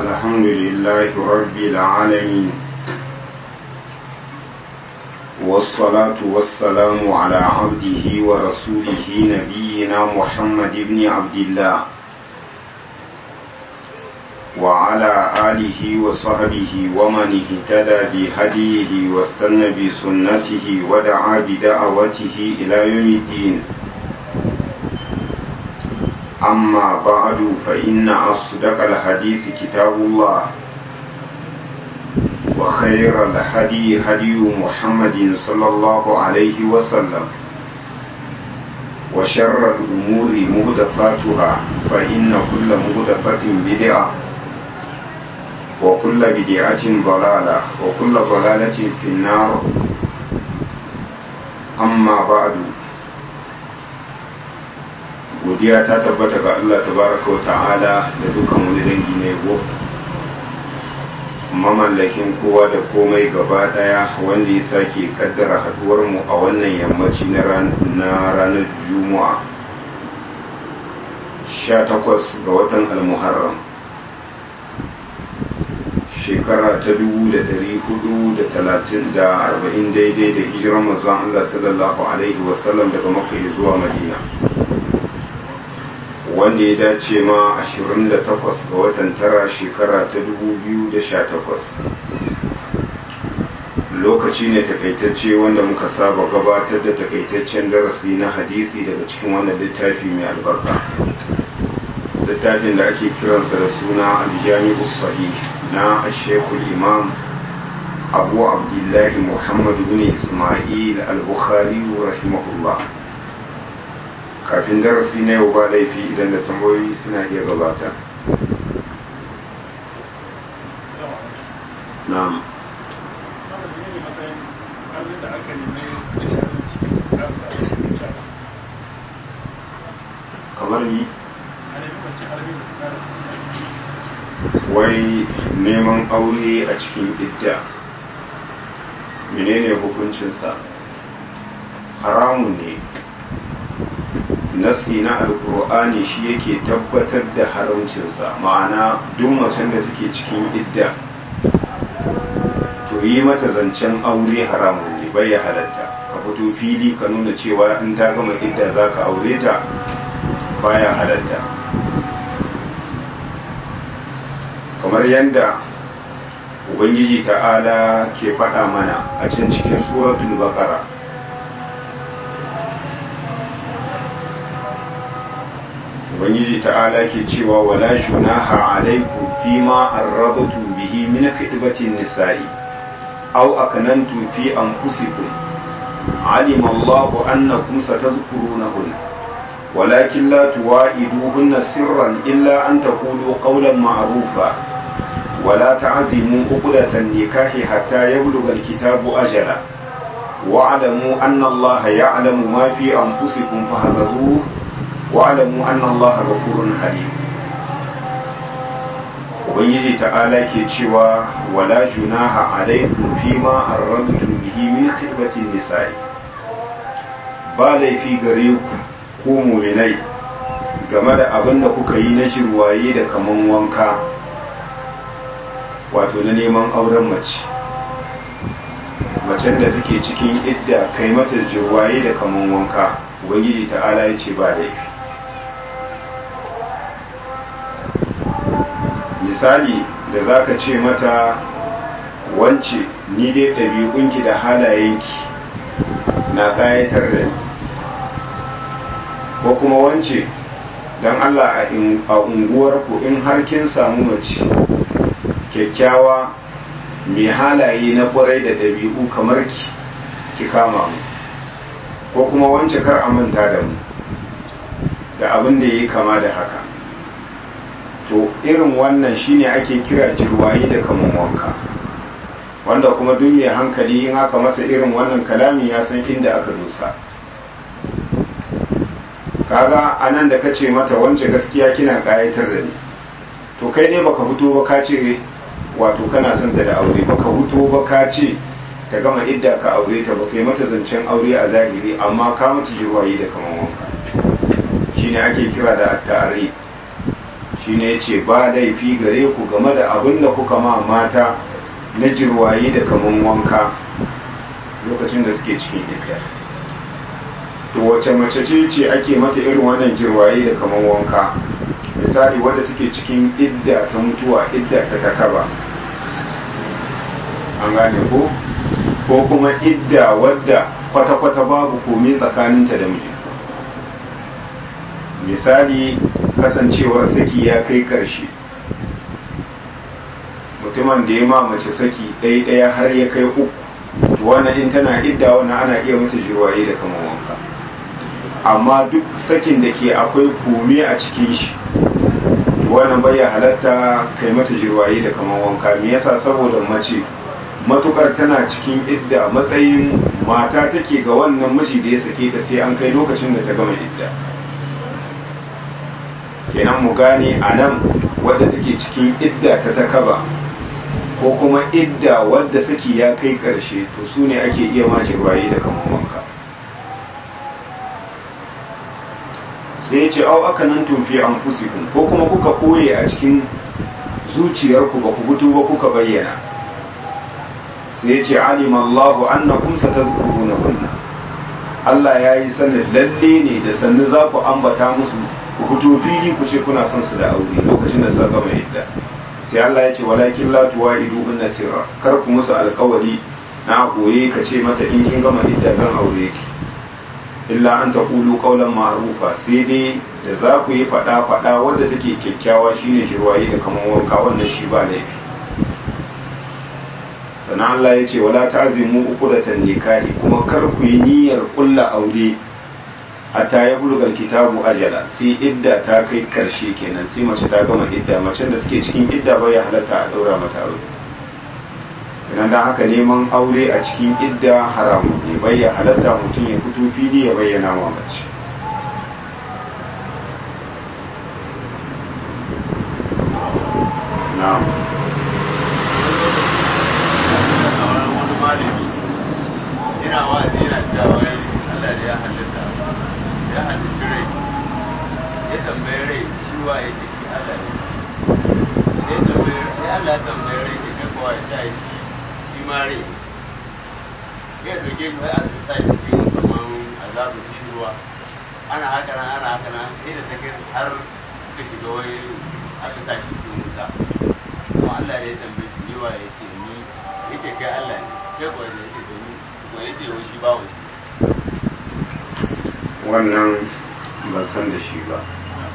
الحمد لله رب العالمين والصلاة والسلام على عبده ورسوله نبينا محمد بن عبد الله وعلى آله وصحبه ومن اهتدى بهديه واستنى بسنته ودعا بدعوته إلى يوم الدين أما بعد فإن أصدق الحديث كتاب الله وخير الهدي هدي محمد صلى الله عليه وسلم وشر الأمور مهدفاتها فإن كل مهدفة بدعة وكل بدعة ضلالة وكل ضلالة في النار أما بعد godiya ta tabbata ga Allah tabaraka wa ta'ala da dukkan wani dangi na yabo mamallakin kowa da komai gaba daya wanda ya sake kaddara haduwar mu a wannan yammaci na ranar juma'a 18 ga watan almuharram shekara ta 430 da 40 daidai da hijiran manzon Allah sallallahu alaihi wasallam daga makka zuwa madina wanda ya dace ma 28 ga watan tara shekara ta 2018 lokaci ne takaitacce wanda muka saba gabatar da takaitaccen darasi na hadisi daga cikin wannan littafi mai albarka littafin da ake kiransa da suna aljami sahih na ashekul imam abu abdullahi muhammadu bin ismail al-bukhari rahimahullah kafin darasi na yau ba laifi idan da tambayoyi suna iya gabata na'am kamar yi wai neman aure a cikin idda menene hukuncinsa haramun ne nasi na alkur'ani shi yake tabbatar da haramcinsa ma'ana duk macen da take cikin idda to yi mata zancen aure haramun ne bai ya halatta ka fito fili ka nuna cewa in ta gama idda za ka aure ta baya halatta kamar yadda ubangiji ta'ala ke faɗa mana a can cikin suratul baqara ubangiji ta'ala ke cewa wala junaha alaikum fima arradtu bihi min khidbatin nisa'i aw akanantum fi anfusikum alima Allah annakum satadhkurunahun ولكن لا تواعدوهن سرا إلا أن تقولوا قولا معروفا ولا تعزموا عقدة النكاح حتى يبلغ الكتاب أجله واعلموا أن الله يعلم ما في أنفسكم فاحذروه wa'alamu anna Allah ghafurun halim ubangiji ta'ala ke cewa wala junaha alaikum fima arradtum bihi min khidbatin nisa'i ba laifi gare ku ko mu'minai game da abin da kuka yi na jirwaye da kaman wanka wato na neman auren mace macen da take cikin idda kai mata jirwaye da kaman wanka ubangiji ta'ala ya ce ba laifi misali da za ka ce mata wance ni dai ɗabi'unki da halayenki na ƙayatar da ni ko kuma wance don Allah a unguwarku in har kin samu mace kyakkyawa mai halaye na ƙwarai da ɗabi'u kamar ki ki kama mu ko kuma wance kar a manta da mu da abin da ya yi kama da haka to irin wannan shine ake kira jirwayi da kaman wanka wanda kuma duk mai hankali in aka masa irin wannan kalami ya san inda aka dosa kaga anan da kace mata wance gaskiya kina kayatar da ni to kai dai baka fito ba ka ce wato kana son ta da aure baka fito ba ka ce ta gama idda ka aure ta baka yi mata zancen aure a zahiri amma ka mata jirwayi da kaman wanka shine ake kira da ta'arif shine yace ba laifi gare ku game da abin da kuka ma mata na jirwaye da kaman wanka lokacin da suke cikin idda to wace mace ce ce ake mata irin wannan jirwaye da kaman wanka misali wadda take cikin idda ta mutuwa idda ta takaba an gane ko ko kuma idda wadda kwata-kwata babu komai tsakaninta da miji misali kasancewar saki ya kai karshe mutumin da ya ma mace saki ɗaya-ɗaya har ya kai uku wannan in tana idda wannan ana iya mata jirwaye da kamar wanka amma duk sakin da ke akwai kome a cikin shi wannan bai halatta kai mata jirwaye da kamar wanka me yasa saboda mace matukar tana cikin idda matsayin mata take ga wannan miji da ya sake ta sai an kai lokacin da ta gama idda kenan mu gane a nan wadda take cikin idda ta takaba ko kuma idda wadda saki ya kai karshe to su ne ake iya ma jirwaye da kamar wanka sai ya ce au aka nan tumfi an fusikun ko kuma kuka koye a cikin zuciyarku ba ku fito ba kuka bayyana sai ya ce alimallahu annakum satazkuruna kunna Allah ya yi sanin lalle ne da sannu za ku ambata musu ku fito fili ku ce kuna son su da aure lokacin da suka gama idda sai Allah ya ce walakin la tuwaidu in nasira kar ku musu alkawari na goye ka ce mata in kin gama idda kan aure ki illa an taqulu qawlan ma'rufa sai dai da za ku yi fada fada wanda take kyakkyawa shine shirwaye da kaman wanka wannan shi ba laifi sannan Allah ya ce wala ta'zimu uqdatan nikahi kuma kar ku yi niyyar kulla aure hatta ya bulgar kitabu ajala sai idda ta kai karshe kenan sai mace ta gama idda macen da take cikin idda bai halatta a daura mata aure idan da haka neman aure a cikin idda haramu ne bai halatta mutum ya fito fili ya bayyana wa mace na'am ina wa'azi yana cewa wai Allah da ya halitta ya halitta rai ya tambaye rai shi wa ya ce shi Allah ne ya tambaye ya Allah ya tambaye rai ya kai kowa ya ta shi shi ma rai ya doke shi har a sa cikin kaman azabu shi ruwa ana haka nan ana haka nan sai da take har suka shiga wai aka sa shi cikin wuta kuma Allah ne ya tambaye shi ni wa ya ce ni ya ce kai Allah ne kai kuwa ya ce to ni kuwa ya ce wai shi ba wani wannan ban san da shi ba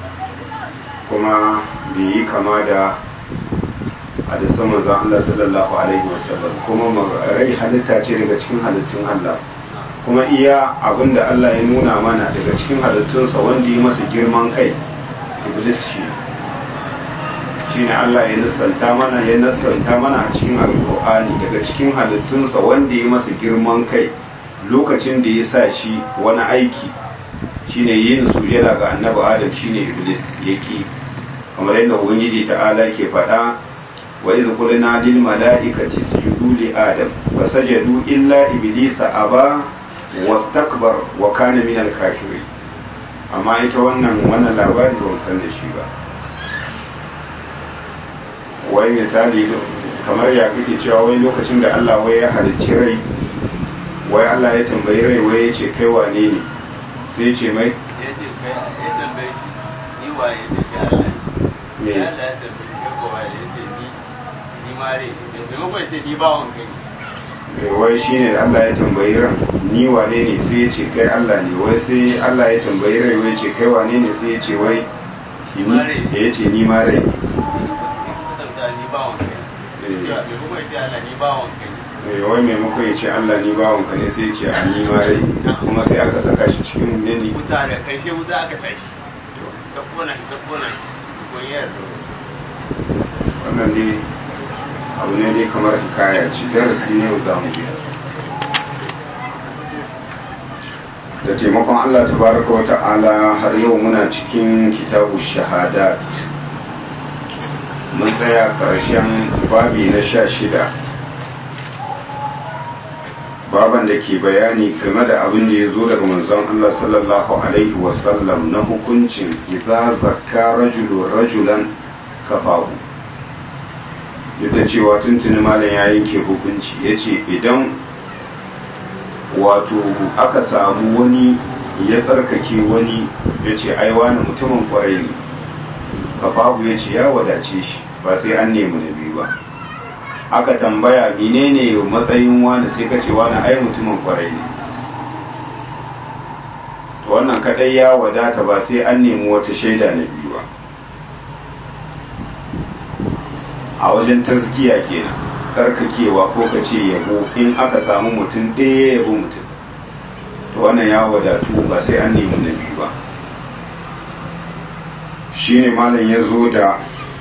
kuma bai yi kama da hadisan manzon Allah sallallahu alaihi wasallam kuma rai halitta ce daga cikin halittun Allah kuma iya abinda Allah ya nuna mana daga cikin halittunsa wanda ya masa girman kai iblis shi shine Allah ya nasanta mana ya nasanta mana a cikin alkur'ani daga cikin halittunsa wanda ya masa girman kai lokacin da ya sa shi wani aiki shine yin sujada ga annabi adam shine iblis yake kamar yadda ubangiji ta'ala ke faɗa wa idh qulna lil mala'ikati isjudu li adam fasajadu illa iblisa aba wastakbar wa kana min al kafirin amma ita wannan wannan labari ba san da shi ba wai misali kamar ya kake cewa wai lokacin da Allah wai ya halicci rai wai Allah ya tambayi rai wai ya ce kai wane ne sai ya ce mai ya ce kai ya tambaye shi ni wa ya ce shi Allah ne Me? ya Allah ya tambaye shi kai kowa ya ce ni ni ma rai ne maimakon ya ce ni bawon kai ne Eh, wai shine Allah ya tambayi ran ni wane ne sai ya ce kai Allah ne wai sai Allah ya tambayi rai wai ya ce kai wane ne sai ya ce wai shi ni Ma rai. ya ce ni ma rai kasanta ni bawon kai ne Eh. Cewa maimakon ya ce Allah ni bawon kai ne Eh, wai maimakon ya ce Allah ni bawanka ne sai ya ce a ni ma rai kuma sai aka saka shi cikin nini wuta da karshe wuta aka tashi ta kona shi ta kona shi kun yi yarda wannan dai abu ne dai kamar hikaya ce darasi ne za mu yi da taimakon Allah tabaraka wa ta'ala har yau muna cikin kitabu shahadat mun tsaya ƙarshen babi na sha shida baban da ke bayani game da abin da ya zo daga manzon Allah sallallahu alaihi wasallam na hukuncin idza zakka rajulun rajulan kafahu duk da cewa tuntuni malam ya yanke hukunci ya ce idan wato aka samu wani ya tsarkake wani ya ce aiwa na mutumin kwarai ne kafahu ya ce ya wadace shi ba sai an nemi na biyu ba aka tambaya menene matsayin wani sai ka ce wani ai mutumin kwarai ne to wannan kadai ya wadata ba sai an nemi wata shaida na biyu ba a wajen tazkiya kenan karkakewa ko ka ce yabo in aka samu mutum ɗaya yabo mutum to wannan ya wadatu ba sai an nemi na biyu ba shine malam ya zo da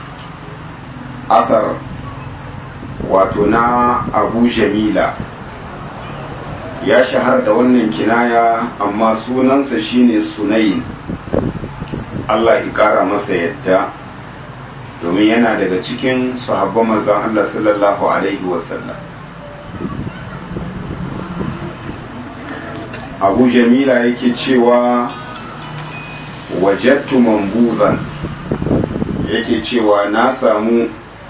athar wato na abu jamila ya shahar da wannan kinaya amma sunansa shine sunayin Allah ya kara masa yadda domin yana daga cikin sahabban manzon Allah sallallahu alaihi wasallam abu jamila yake cewa wajattu mambuzan yake cewa na samu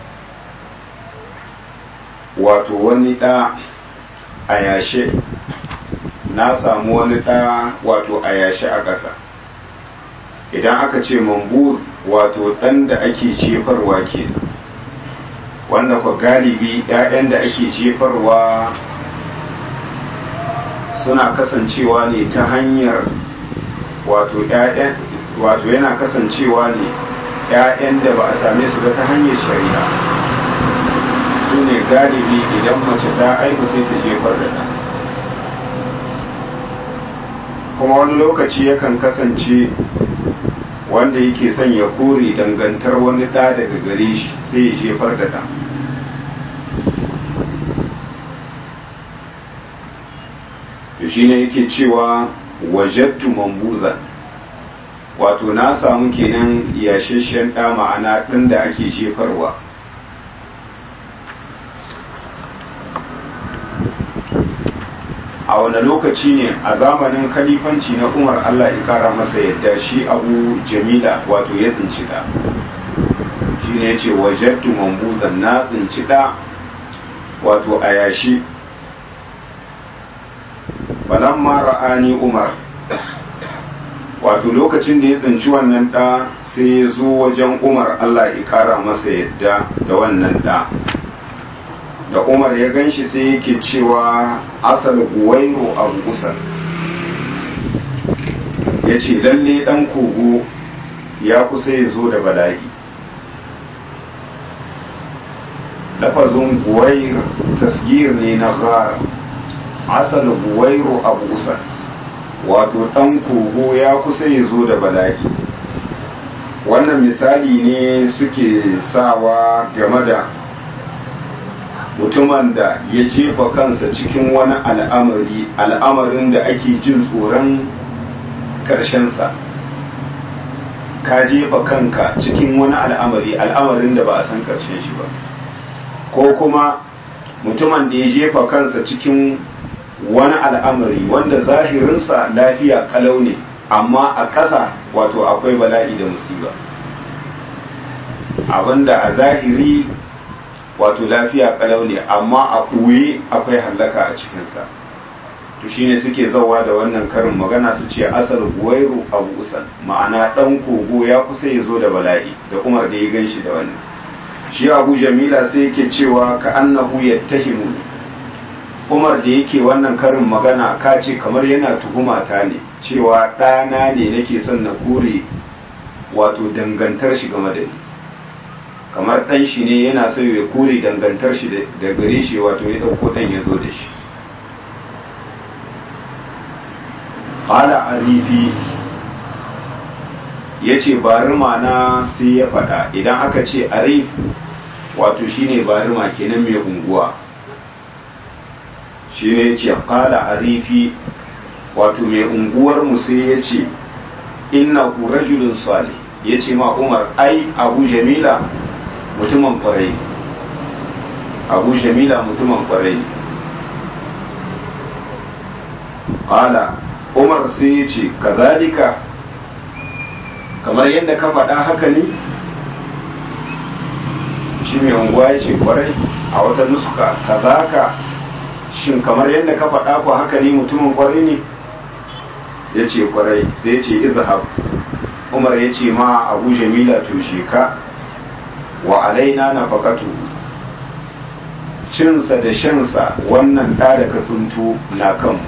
wato wani ɗa a yashe na samu wani ɗa wato a yashe a ƙasa idan aka ce mambuz wato ɗan da ake jefarwa ke wanda kwa galibi 'ya'yan da ake jefarwa suna kasancewa ne ta hanyar wato ‘ya'yan wato yana kasancewa ne ‘ya'yan da ba a same su ba ta hanyar shari'a su ne galibi idan mace ta aiku sai ta jefar da ɗan kuma wani lokaci yakan kasance wanda yake son ya kore dangantar wani ɗa daga gare shi sai ya jefar da ɗan shi ne yake cewa wajattu mambuzan wato na samu kenan yashashen ɗa ma'ana ɗin da ake jefarwa a wani lokaci ne a zamanin kalifanci na umar allah ya kara masa yadda shi abu jamila wato ya tsinci ɗa shi ne ce wajattu mambuzan na tsinci ɗa wato a yashi falamma ra'ani umar wato lokacin da ya tsinci wannan ɗa sai ya zo wajen umar allah ya kara masa yadda da wannan ɗa da umar ya gan shi sai yake cewa asal guwairo abu usal ya ce lalle ɗan kogo ya kusa ya zo da bala'i lafazin guwair tasgir ne na ghara asal buwairu abu usal wato ɗan kogo ya kusa ya zo da bala'i wannan misali ne suke sawa game da mutumin da ya jefa kansa cikin wani al'amari al'amarin da ake jin tsoron ƙarshensa ka jefa kanka cikin wani al'amari al'amarin da ba a san ƙarshen shi ba ko kuma mutumin da ya jefa kansa cikin wani al'amari wanda zahirinsa lafiya kalau ne amma a ƙasa wato akwai bala'i da musiba abinda a zahiri wato lafiya kalau ne amma a ɓoye akwai hallaka a cikinsa to shine suke zawa da wannan karin magana su ce asal guwairu abu usan ma'ana ɗan kogo ya kusa ya zo da bala'i da umar da ya gan shi da wannan shi abu jamila sai yake cewa ka annahu yattahimu umar da yake wannan karin magana ka ce kamar yana tuhuma ta ne cewa ɗana ne nake son na kore wato dangantar shi game da ni kamar ɗan shi ne yana so ya kore dangantar shi da gare shi wato ya ɗauko ɗan ya zo da shi ƙala arifi ya ce barima na sai ya faɗa idan aka ce arif wato shine barima kenan mai unguwa shi ne ce ƙala arifi wato mai unguwarmu sai ya ce inna ku rajulun salih ya ce ma umar ai abu jamila mutumin kwarai abu jamila mutumin kwarai qala umar sai ya ce kazalika kamar yadda ka faɗa haka ne shi mai unguwa ya ce kwarai a wata nuska kazaka shin kamar yadda ka faɗa ku haka ne mutumin kwarai ne ya ce kwarai sai ya ce izhab umar ya ce ma abu jamila tushe ka wa alaina na fakatu cinsa da shansa wannan ɗa da ka tsunto na kanmu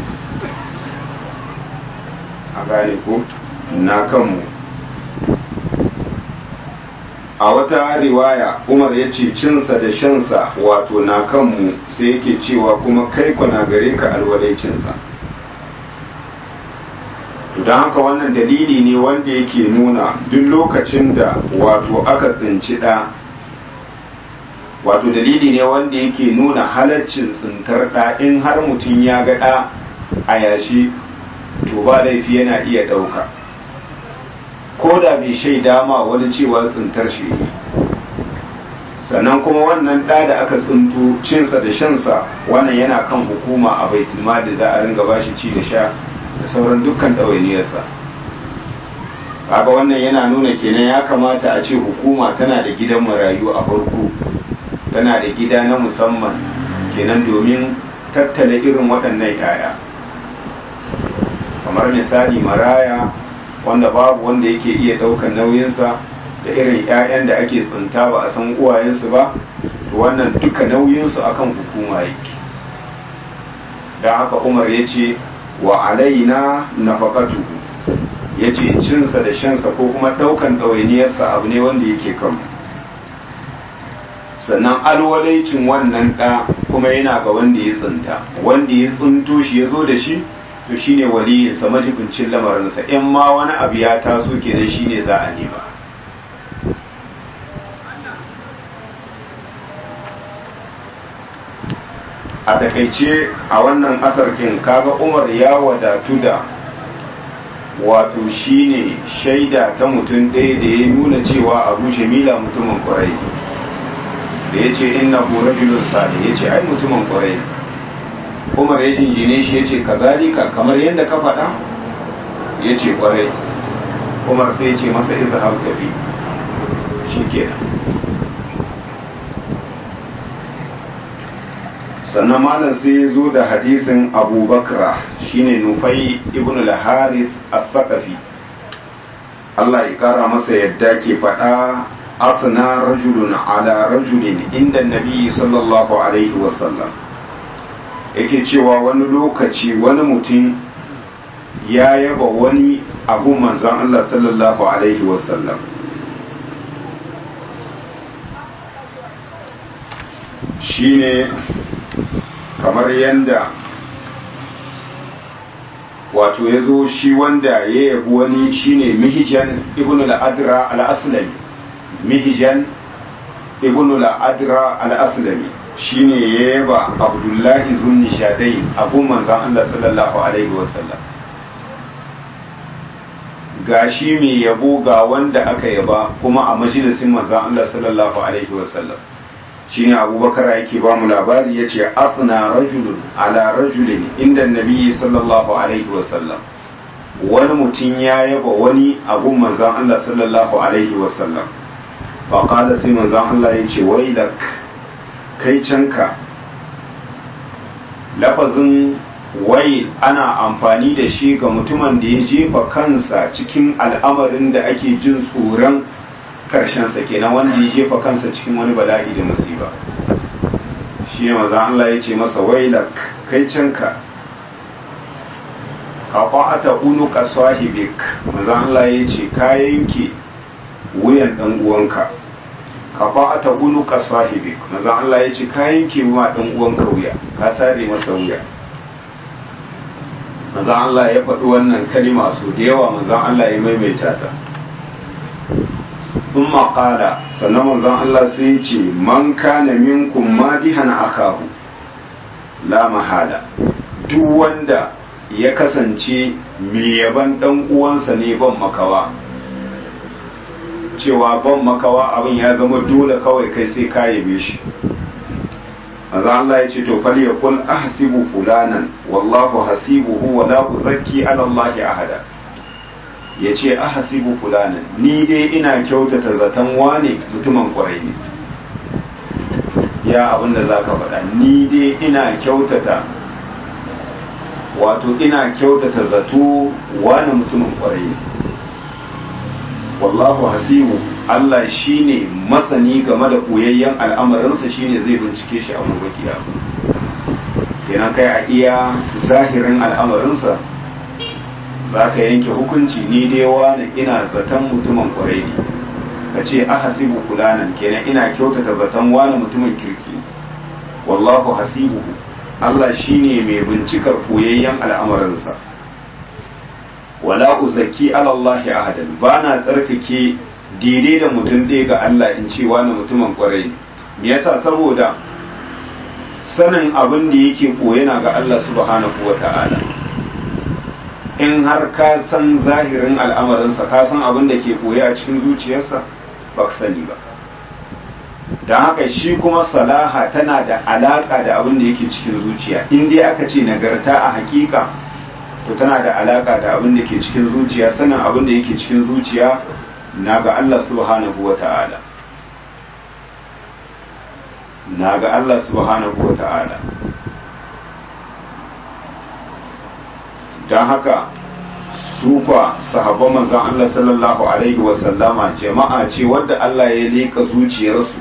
a gane ko na kanmu a wata riwaya umar ya ce cinsa da shansa wato na kanmu sai yake cewa kuma kai na gare ka alwalaicinsa don haka wannan dalili ne wanda yake nuna duk lokacin da wato aka tsinci ɗa wato dalili ne wanda yake nuna halaccin tsintar ɗa in har mutum ya ga ɗa a yashi to ba laifi yana iya ɗauka ko da bai shaida ma wani cewa tsintar shi ne sannan kuma wannan ɗa da aka tsinto cinsa da shansa wannan yana kan hukuma a baitulma da za a ringa bashi ci da sha da sauran dukkan ɗawainiyarsa kaga wannan yana nuna kenan ya kamata a ce hukuma tana da gidan marayu a farko tana da gida na musamman kenan domin tattala irin waɗannan 'ya'ya kamar misali maraya wanda babu wanda yake iya ɗaukar nauyinsa da irin 'ya'yan da ake tsinta ba a san uwayensu ba to wannan duka nauyinsu akan hukuma yake don haka umar ya ce wa alaina nafaqatuhu ya ce cinsa da shansa ko kuma ɗaukan ɗawainiyarsa abu ne wanda yake kan sannan alwalaicin wannan ɗa kuma yana ga wanda ya tsinta wanda ya tsinto shi ya zo da shi to shine waliyinsa majibincin lamarinsa in ma wani abu ya taso kenan shine za a nema a takaice a wannan asarkin kaga umar ya wadatu da wato shine shaida ta mutum ɗaya da ya nuna cewa abu jamila mutumin kwarai da ya ce inna rajulun sali ya ce ai mutumin kwarai umar ya jinjine shi ya ce kazalika kamar yadda ka faɗa ya ce kwarai umar sai ya ce masa izhab tafi shi kenan sannan malam sai ya zo da hadisin abubakra shine nufai ibn al-haris as-saqafi Allah ya kara masa yadda ke faɗa afna rajulun ala rajulin inda nabi sallallahu alaihi wasallam yake cewa wani lokaci wani mutum ya yaba wani abu manzan Allah sallallahu alaihi wasallam shine kamar yanda wato ya zo shi wanda ya yabi wani shine mihijan ibn al-adra al-aslami mihijan ibn al-adra al-aslami shine ya yaba abdullahi zunni shadai abu manzan Allah sallallahu alaihi wasallam ga shi mai yabo ga wanda aka yaba kuma a majalisin manzan Allah sallallahu alaihi wasallam shine abubakar yake ba mu labari ya ce afna rajulun ala rajulin inda nabi sallallahu alaihi wasallam wani mutum ya yaba wani abun manzan Allah sallallahu alaihi wasallam faƙada sai manzan Allah ya ce wailak kai canka lafazin wai ana amfani da shi ga mutumin da ya jefa kansa cikin al'amarin da ake jin tsoron karshensa kenan wanda ya jefa kansa cikin wani bala'i da musiba shi ne maza Allah ya ce masa wailak kai canka qata'ata unuka sahibik maza Allah ya ce ka yanke wuyan dan uwanka qata'ata unuka sahibik maza Allah ya ce ka yanke wa dan uwanka wuya ka sare masa wuya maza Allah ya faɗi wannan kalima so da yawa maza Allah ya maimaita ta ثم قال sannan manzon Allah sai ya ce man kana minkum madihan akahu la mahala duk wanda ya kasance mai yaban dan uwansa ne ban makawa cewa ban makawa abin ya zama dole kawai kai sai ka yabe shi maza Allah ya ce to fal yaqul ahsibu fulanan wallahu hasibuhu wa la uzakki ala Allah ahada yace ahsibu fulanan ni dai ina kyautata zaton wane mutumin kwarai ne ya abinda zaka faɗa ni dai ina kyautata wato ina kyautata zato wane mutumin kwarai ne wallahu hasibu Allah shine masani game da koyayyen al'amarinsa shine zai bincike shi a mabakiya kenan kai a iya zahirin al'amarinsa za ka yanke hukunci ni dai wani ina zaton mutumin kwarai ne ka ce a hasibu kulanan kenan ina kyautata zaton wani mutumin kirki wallahu hasibu Allah shine mai bincikar koyayyen al'amarinsa wala uzaki alallahi ahadan ba na tsarkake daidai da mutum ɗaya ga Allah in ce wani mutumin kwarai ne me yasa saboda sanin abin da yake koyana ga Allah subhanahu wa ta'ala in har ka san zahirin al'amarinsa ka san abin da ke koya a cikin zuciyarsa ba ka sani ba don haka shi kuma salaha tana da alaka da abin da yake cikin zuciya in dai aka ce nagarta a hakika to tana da alaka da abin da ke cikin zuciya sanin abin da yake cikin zuciya na ga Allah subhanahu wa ta'ala na ga Allah subhanahu wa ta'ala don haka su kwa sahabban manzan Allah sallallahu alaihi wasallama jama'a ce wadda Allah ya leka zuciyarsu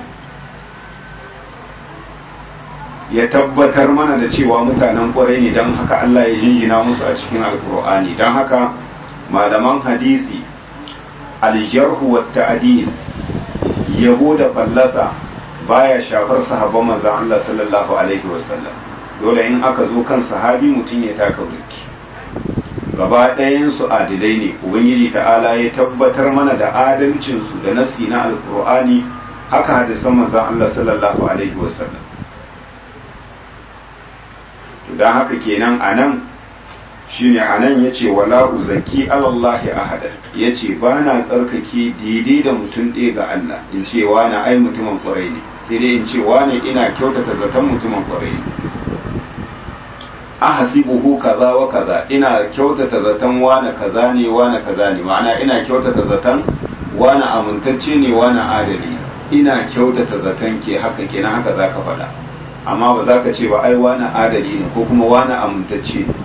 ya tabbatar mana da cewa mutanen kwarai ne don haka Allah ya jingina musu a cikin alkur'ani don haka malaman hadisi aljarhu wa ta'dil yabo da fallasa baya shafar sahabban manzon Allah sallallahu alaihi wasallam dole in aka zo kan sahabi mutum ya taka burki gaba ɗayan su adilai ne ubangiji ta'ala ya tabbatar mana da adalcin su da nasi na alqur'ani haka hadisan manzon Allah sallallahu alaihi wasallam to dan haka kenan anan shine anan yace wala uzaki alallahi ahada yace ba na tsarkake daidai da mutum ɗaya ga Allah in ce wani ai mutumin kwarai ne sai dai in ce wani ina kyautata zaton mutumin kwarai ne ahasibuhu kaza wa kaza ina kyautata zaton wani kaza ne wani kaza ne ma'ana ina kyautata zaton wani amintacce ne wani adali ina kyautata zaton ke haka kenan haka zaka faɗa amma ba za ka ce ba ai wani adali ne ko kuma wani amintacce ne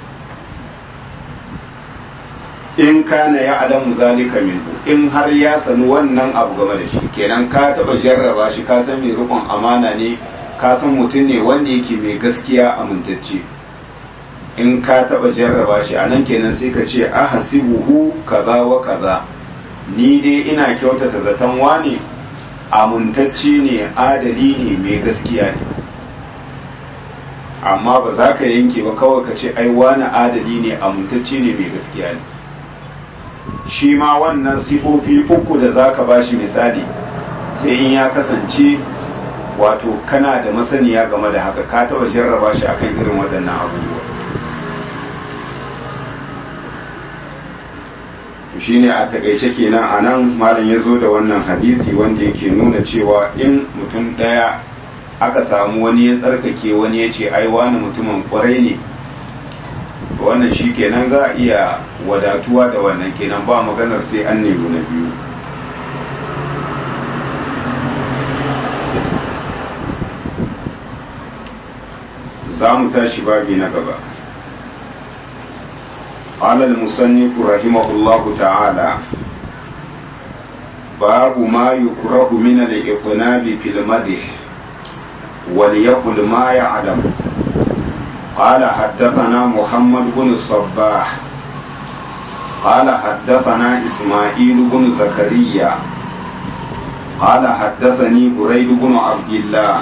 in kana ya alamu zalika minhu in har ya sanu wannan abu game da shi kenan ka taba jarraba shi ka san mai rukun amana ne ka san mutum ne wanda yake mai gaskiya amintacce in ka taba jarraba shi a nan kenan sai ka ce a hasibuhu kaza wa kaza ni dai ina kyautata zaton wani amintacce ne adali ne mai gaskiya ne amma ba za ka yanke ba kawai ka ce ai wani adali ne amintacce ne mai gaskiya ne shi ma wannan sifofi uku da za ka bashi misali sai in ya kasance wato kana da masaniya game da haka ka taba jarraba shi akan irin waɗannan abubuwa shi ne a takaice kenan a nan malam ya zo da wannan hadisi wanda yake nuna cewa in mutum ɗaya aka samu wani ya tsarkake wani ya ce ai wani mutumin kwarai ne wannan shi kenan za a iya wadatuwa da wannan kenan ba maganar sai an nemi na biyu za mu tashi babi na gaba قال المصنف رحمه الله تعالى باب ما يكره من الإقناب في المدح وليقل ما يعلم قال حدثنا محمد بن الصباح قال حدثنا إسماعيل بن زكريا قال حدثني بريد بن عبد الله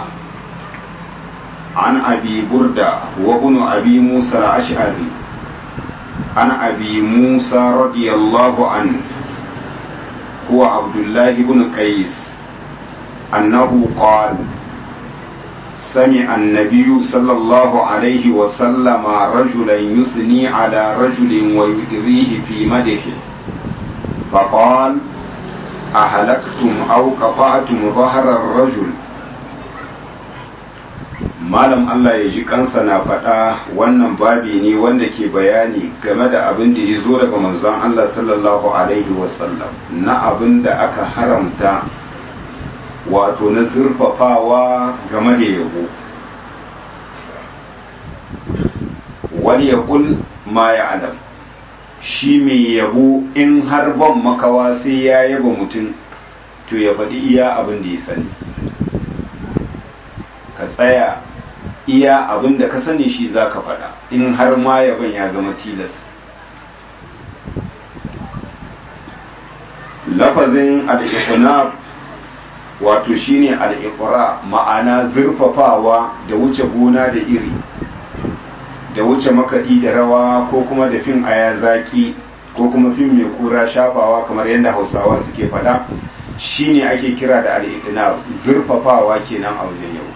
عن أبي بردة وابن أبي موسى الأشعري عن أبي موسى رضي الله عنه هو عبد الله بن قيس أنه قال سمع النبي صلى الله عليه وسلم رجلا يثني على رجل ويؤذيه في مدحه فقال أهلكتم أو قطعتم ظهر الرجل malam Allah ya ji kansa na faɗa wannan babi ne wanda ke bayani game da abin da ya zo daga manzon Allah sallallahu alaihi wasallam na abin da aka haramta wato na zurfafawa game da yabo wani ya kul ma ya adam shi mai yabo in har ban makawa sai ya yaba mutum to ya faɗi iya abin da ya sani ka tsaya iya abin da ka sani shi za ka faɗa in har ma yaban ya zama tilas lafazin al'iqnab wato shine al'iqra ma'ana zurfafawa da wuce gona da iri da wuce makaɗi da rawa ko kuma da fim aya zaki ko kuma fim mai kura shafawa kamar yadda hausawa suke faɗa shine ake kira da al'iqnab zurfafawa kenan a wajen yau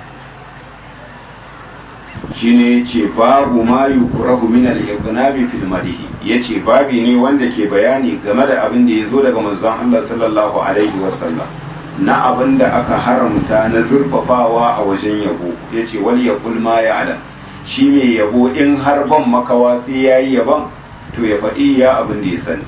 shine yace babu ma yukrahu min al-iqnabi fil madhi yace babi ne wanda ke bayani game da abin da yazo daga manzon Allah sallallahu alaihi wasallam na abin da aka haramta na zurfafawa a wajen yabo yace wal yaqul ma ya'lam shi mai yabo in har ban makawa sai yayi yaban to ya faɗi ya abin da ya sani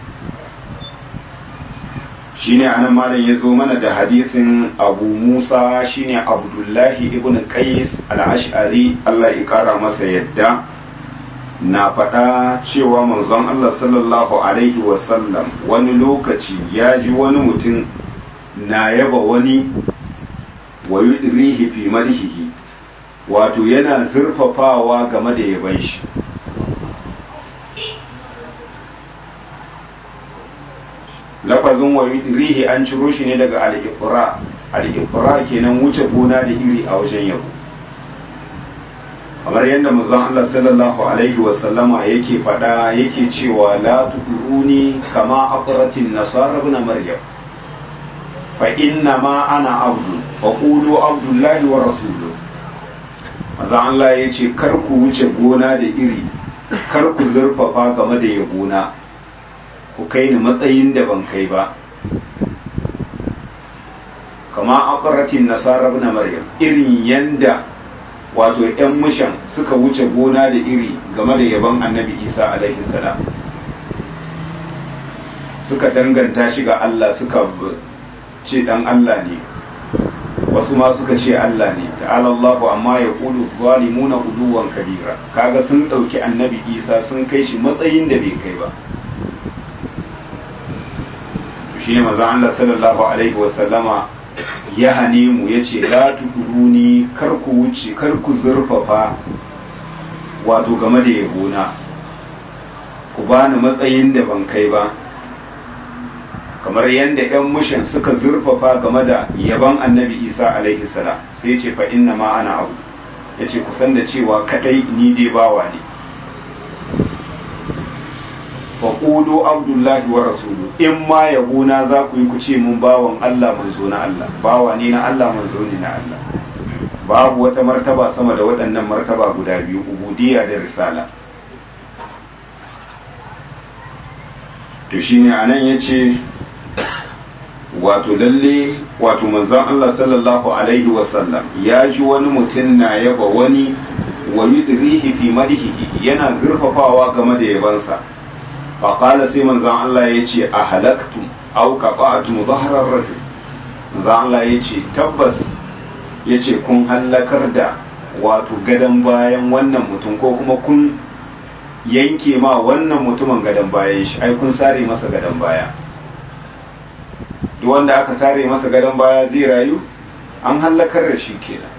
shine anan malam ya zo mana da hadisin abu musa shine abdullahi ibn qais al-ash'ari Allah ya kara masa yadda na faɗa cewa manzon Allah sallallahu alaihi wasallam wani lokaci ya ji wani mutum na yaba wani wa yudrihi fi madhihi wato yana zurfafawa game da yaban shi lafazin wa rihi an ciro shi ne daga al-iqra al-iqra kenan wuce gona da iri a wajen yabo kamar yadda manzon Allah sallallahu alaihi wa sallama yake fada yake cewa la tuduruni kama aqratin nasara ibn maryam fa inna ma ana abdu fa qulu abdullahi wa rasuluhu manzon Allah yace kar ku wuce gona da iri kar ku zurfafa game da yabona ku kai ni matsayin da ban kai ba kama aqratin nasara ibn maryam irin yanda wato yan mushan suka wuce gona da iri game da yaban annabi isa alaihi salam suka danganta shi ga Allah suka ce dan Allah ne wasu ma suka ce Allah ne ta'ala Allahu amma ya qulu zalimuna uduwan kabira kaga sun dauki annabi isa sun kai shi matsayin da bai kai ba shi ne maza Allah sallallahu alaihi wasallama ya hane mu ya ce la tuduruni kar ku wuce kar ku zurfafa wato game da yabona ku bani matsayin da ban kai ba kamar yadda 'yan mushin suka zurfafa game da yaban annabi isa alaihi salam sai ce fa inna ma ana abu ya ce kusan da cewa kadai ni dai bawa ne faƙudu abdullahi wa rasulu in ma yabona za ku yi ku ce mun bawan Allah manzo na Allah bawa ne na Allah manzo ne na Allah babu wata martaba sama da waɗannan martaba guda biyu ubudiyya da risala to shine anan yace wato lalle wato manzon Allah sallallahu alaihi wasallam ya ji wani mutum na yaba wani wa yudrihi fi madhihi yana zurfafawa game da yabansa faƙala sai manzan Allah ya ce a halaktum au qata'tum zahrar rajul manzan Allah ya ce tabbas ya ce kun hallakar da wato gadon bayan wannan mutum ko kuma kun yanke ma wannan mutumin gadon bayan shi ai kun sare masa gadon baya duk wanda aka sare masa gadon baya zai rayu an hallakar da shi kenan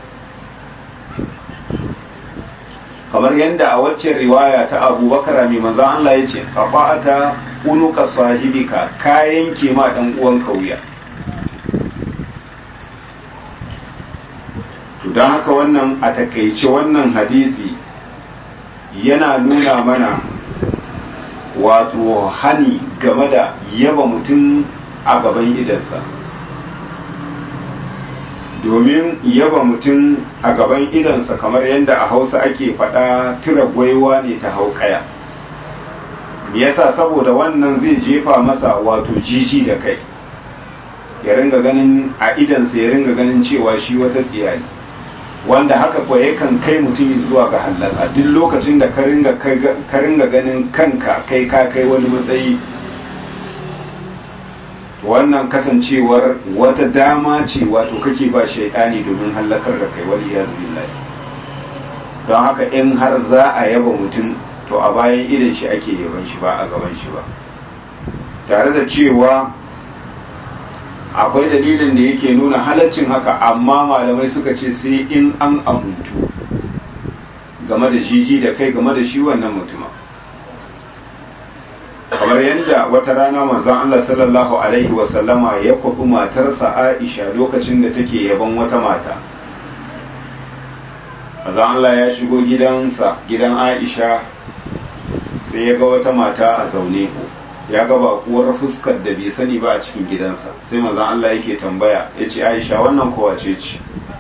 kamar yadda a waccan riwaya ta abubakar mai manzo Allah ya ce qafa'ata unuka sahibika kayan ma dan uwan kauya to dan haka wannan a takaice wannan hadisi yana nuna mana wato hani game da yaba mutum a gaban idansa domin yaba mutum a gaban idansa kamar yadda a hausa ake faɗa tira gwaiwa ne ta haukaya me yasa saboda wannan zai jefa masa wato jiji da kai ya ringa ganin a idansa ya ringa ganin cewa shi wata tsiya ne wanda haka kuwa yakan kai mutum zuwa ga hallaka duk lokacin da ka ringa ganin kanka kai ka kai wani matsayi wannan kasancewar wata dama ce wato kake ba shaidani domin hallakar da kai wani ya billahi don haka in har za a yaba mutum to a bayan idan shi ake yaban shi ba a gaban shi ba tare da cewa akwai dalilin da yake nuna halaccin haka amma malamai suka ce sai in an amuntu game da jiji da kai game da shi wannan mutuma kamar yadda wata rana manzon Allah sallallahu alaihi wasallama ya kwafi matarsa Aisha lokacin da take yaban wata mata manzon Allah ya shigo gidansa gidan Aisha sai ya ga wata mata a zaune ya ga bakuwar fuskar da bai sani ba a cikin gidansa sai manzon Allah yake tambaya ya ce Aisha wannan kowa ce ce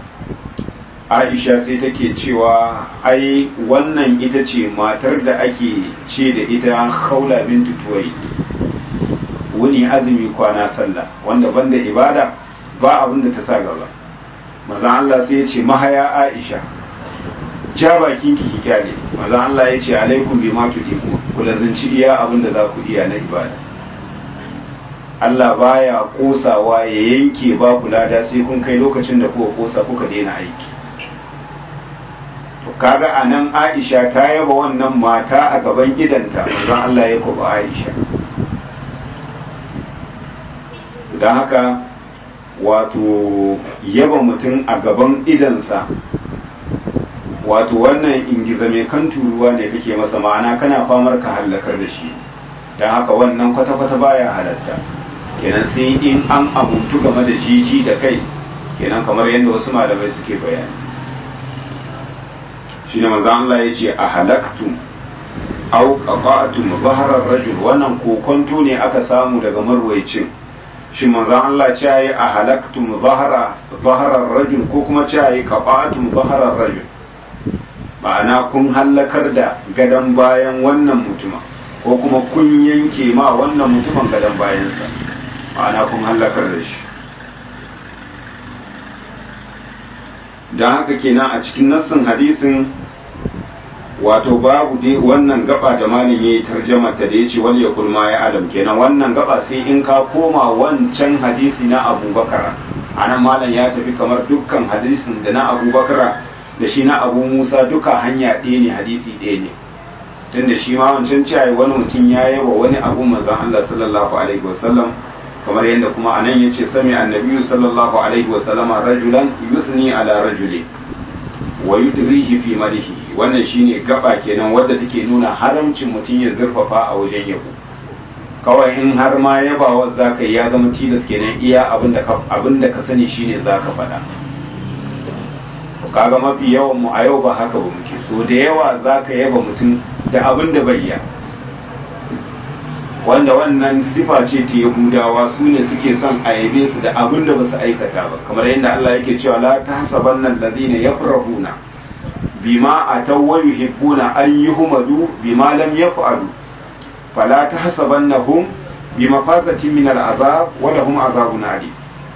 Aisha sai take cewa ai wannan ita ce matar da ake ce da ita Khawla bintu Tuwai wuni azumi kwana sallah wanda banda ibada ba abin da ta sa gaba manzon Allah sai ya ce mahaya Aisha ja bakin ki kyale manzon Allah ya ce alaikum bima tudiku ku lazanci iya abin da za ku iya na ibada Allah baya kosawa ya yanke ba ku lada sai kun kai lokacin da kuka kosa kuka daina aiki to kaga anan Aisha ta yaba wannan mata a gaban idanta manzon Allah ya kuba Aisha don haka wato yaba mutum a gaban idansa wato wannan ingiza mai kan turuwa ne kake masa ma'ana kana famar ka hallakar da shi don haka wannan kwata-kwata baya halatta kenan sai in an amuntu game da jiji da kai kenan kamar yadda wasu malamai suke bayani shine manzo Allah ya ce a halaktum aw qata'tum zahrar rajul wannan kokonto ne aka samu daga marwayacin shi manzo Allah ce yayi a halaktum zahra zahrar rajul ko kuma ce yayi qata'tum zahrar rajul ma'ana kun hallakar da gadon bayan wannan mutuma ko kuma kun yanke ma wannan mutumin gadon bayansa ma'ana kun hallakar da shi don haka kenan a cikin nassin hadisin wato babu dai wannan gaba da malin yayi tarjama ta da yace wal yakul ma ya adam kenan wannan gaba sai in ka koma wancan hadisi na Abubakar anan malam ya tafi kamar dukkan hadisin da na Abubakar da shi na Abu Musa duka hanya ɗaya ne hadisi ɗaya ne tunda shi ma wancan cewa wani mutum ya yaba wani abu manzon Allah sallallahu alaihi wasallam kamar yadda kuma anan yace sami annabi sallallahu alaihi wasallama rajulan yusni ala rajuli wa yudrihi fi malihi wannan shine gaba kenan wadda take nuna haramcin mutum ya zurfafa a wajen yabo kawai in har ma yabawa zaka yi ya zama tilas kenan iya abinda ka abinda ka sani shine zaka faɗa kaga mafi yawan mu a yau ba haka ba muke so da yawa zaka yaba mutum da abin da bai wanda wannan sifa ce ta yahudawa su ne suke son a yabe su da abin da ba su aikata ba kamar yadda Allah yake cewa la tahsabanna alladhina yafrahuna bima ataw wa yuhibbuna an yuhmadu bima lam yaf'alu fala tahsabannahum bimafazatin min al'azab wa lahum azabun alim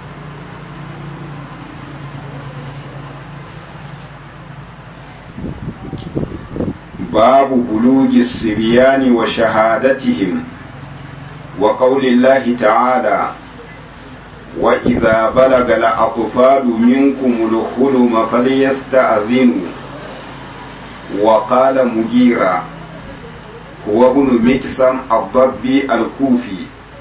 باب بلوغ الصبيان وشهادتهم وقول الله تعالى وإذا بلغ الأطفال منكم الحلم فليستأذنوا وقال مجيرا هو ابن مكسم الضبي الكوفي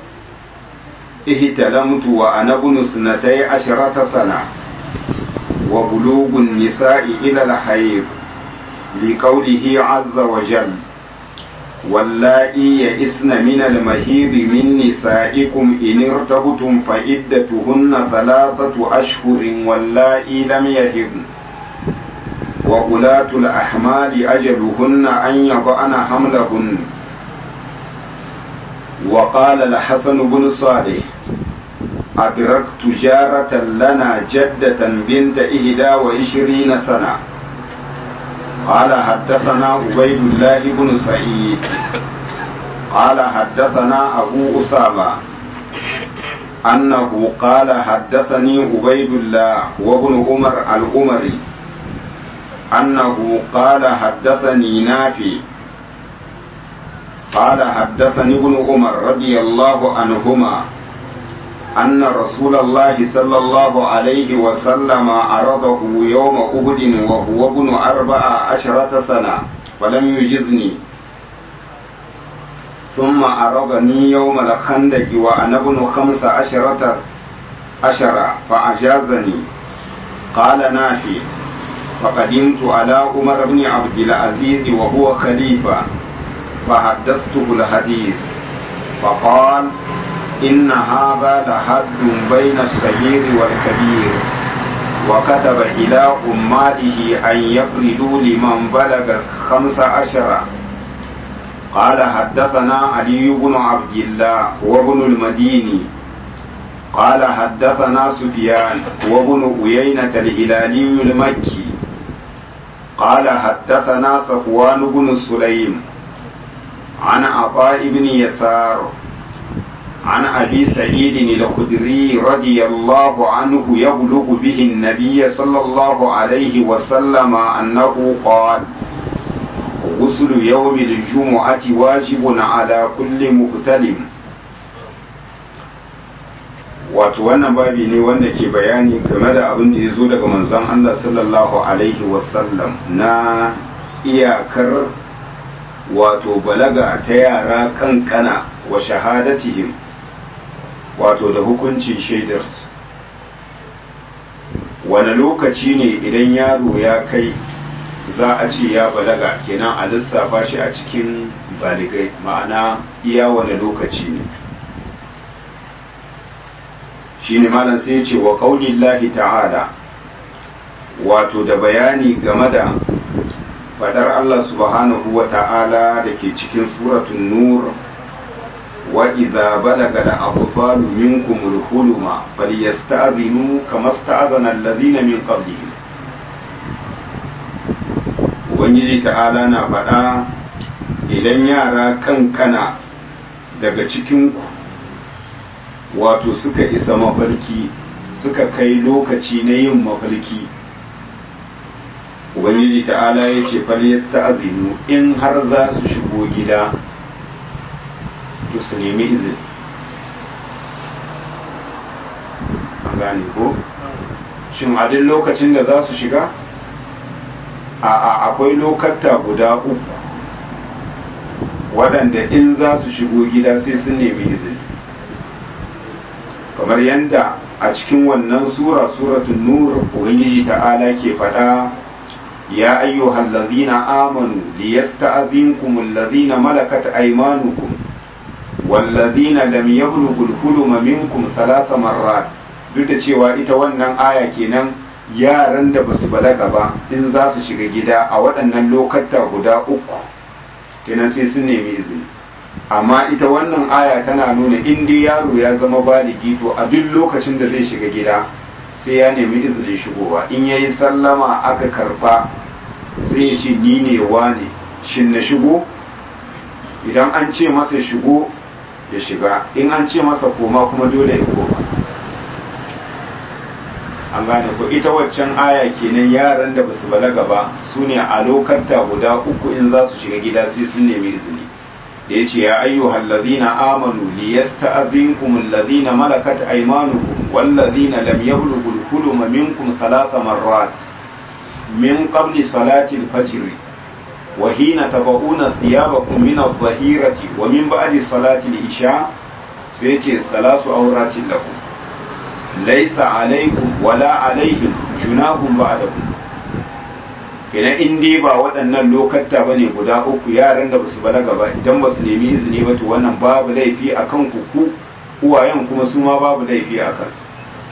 اهتلمت وأنا ابن اثنتي عشرة سنة وبلوغ النساء إلى الحيض لقوله عز وجل واللائي يئسن من المهيض من نسائكم إن ارتبتم فعدتهن ثلاثة أشهر واللائي لم يهضن وأولاة الأحمال أجلهن أن يضعن حملهن وقال الحسن بن صالح أدركت جارة لنا جدة بنت إهدى وعشرين سنة قال حدثنا عبيد الله بن سعيد قال حدثنا أبو أسامة أنه قال حدثني عبيد الله وابن عمر الأمري أنه قال حدثني نافي قال حدثني ابن عمر رضي الله عنهما أن رسول الله صلى الله عليه وسلم عرضه يوم أهد وهو ابن أربع عشرة سنة ولم يجزني ثم عرضني يوم الخندق وأنا ابن خمس عشرة عشرة فأجازني قال نافي فقدمت على عمر بن عبد العزيز وهو خليفة فحدثته الحديث فقال إن هذا لحد بين الصغير والكبير وكتب إلى أماته أن يفردوا لمن بلغ خمس عشر قال حدثنا علي بن عبد الله وابن المديني قال حدثنا سفيان وابن أيينة الهلالي المكي قال حدثنا صفوان بن سليم عن عطاء بن يسار عن أبي سعيد الخدري رضي الله عنه يبلغ به النبي صلى الله عليه وسلم أنه قال غسل يوم الجمعة واجب على كل مغتلم wato wannan babi ne wanda ke bayani game da abin da ya zo daga manzon Allah sallallahu alaihi wasallam na iyakar wato balaga ta yara kankana wa shahadatihim wato da hukuncin shaidarsu wani lokaci ne idan yaro ya kai za a ce ya balaga kenan a lissafa shi a cikin baligai ma'ana iya wani lokaci ne shi ne malam sai ce wa lahi ta'ala wato da bayani game da fadar Allah subhanahu wa ta'ala da ke cikin suratun nur wa idza balaga da abfalu minkum al-huluma falyasta'zinu kama sta'zana alladhina min qablihim ubangiji ta'ala na faɗa idan yara kankana daga cikinku wato suka isa mafarki suka kai lokaci na yin mafarki ubangiji ta'ala ya ce falyasta azinu in har za su shigo gida to su nemi izini an gane ko shin a duk lokacin da za su shiga a akwai lokata guda uku waɗanda in za su shigo gida sai sun nemi izini kamar yadda a cikin wannan sura suratun nur ubangiji ta'ala ke faɗa ya ayyuhal ladhina amanu liyasta'dhinkum alladhina malakat aymanukum walladhina lam yablughul huluma minkum thalatha marrat duk da cewa ita wannan aya kenan yaran da basu balaga ba in za su shiga gida a waɗannan lokata guda uku kenan sai sun nemi izini amma ita wannan aya tana nuna in dai yaro ya zama baligi to a duk lokacin da zai shiga gida sai ya nemi izinin shigowa in yayi sallama aka karba sai ya ce ni ne wane shin na shigo idan an ce masa shigo ya shiga in an ce masa koma kuma dole ya koma an gane ko ita waccan aya kenan yaran da basu balaga ba su ne a lokanta guda uku in za su shiga gida sai sun nemi izini da ya ce ya ayyuhal ladina amanu liyasta'dhinkum alladhina malakat aymanukum walladhina lam yablughu al-huluma minkum thalatha marrat min qabli salati al-fajr wa hina tabawuna thiyabakum min adh-dhahirati wa min ba'di salati al-isha sai ce thalasu awratin lakum laysa alaykum wala alayhim junahum ba'dakum kenan in dai ba waɗannan lokata ba ne guda uku yaran da basu balaga ba idan basu nemi izini ba to wannan babu laifi a kan ku uwayen kuma su ma babu laifi a kansu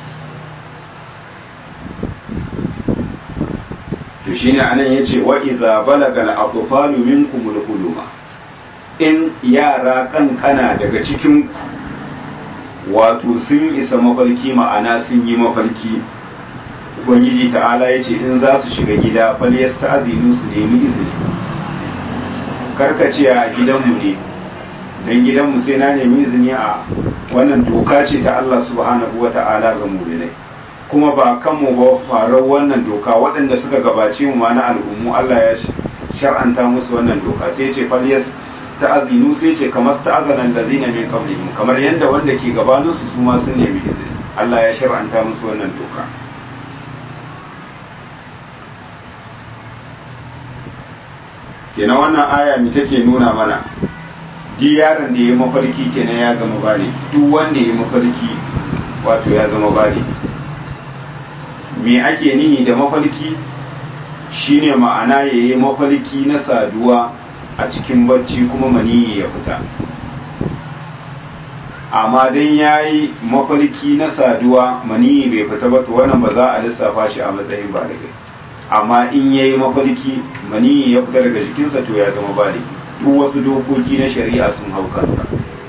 to shine anan yace wa idza balaga al-atfalu minkum al-huluma in yara kankana daga cikin ku wato sun isa mafarki ma'ana sun yi mafarki ubangiji ta'ala ya ce in za su shiga gida fal ya sta'azinu su nemi izini karkace a gidanmu ne don gidanmu sai na nemi izini a wannan doka ce ta Allah subhanahu wa ta'ala ga mu'minai kuma ba kanmu ba farar wannan doka waɗanda suka gabace mu ma na al'ummu Allah ya shar'anta musu wannan doka sai ce falyas ta'azinu sai ce kamar ta'azanan da zina min qablihim kamar yadda wanda ke gabanin su su ma sun nemi izini Allah ya shar'anta musu wannan doka kenan wannan aya mi take nuna mana duk yaron da ya mafarki kenan ya zama bale duk wanda ya mafarki wato ya zama bale me ake nihi da mafarki shine ma'ana ya yi mafarki na saduwa a cikin bacci kuma maniyi ya fita amma dan ya yi mafarki na saduwa maniyi bai fita ba to wannan ba za a lissafa shi a matsayin baligai amma in ya yi mafarki maniyi ya fita daga jikinsa to ya zama baligi duk wasu dokoki na shari'a sun hau kansa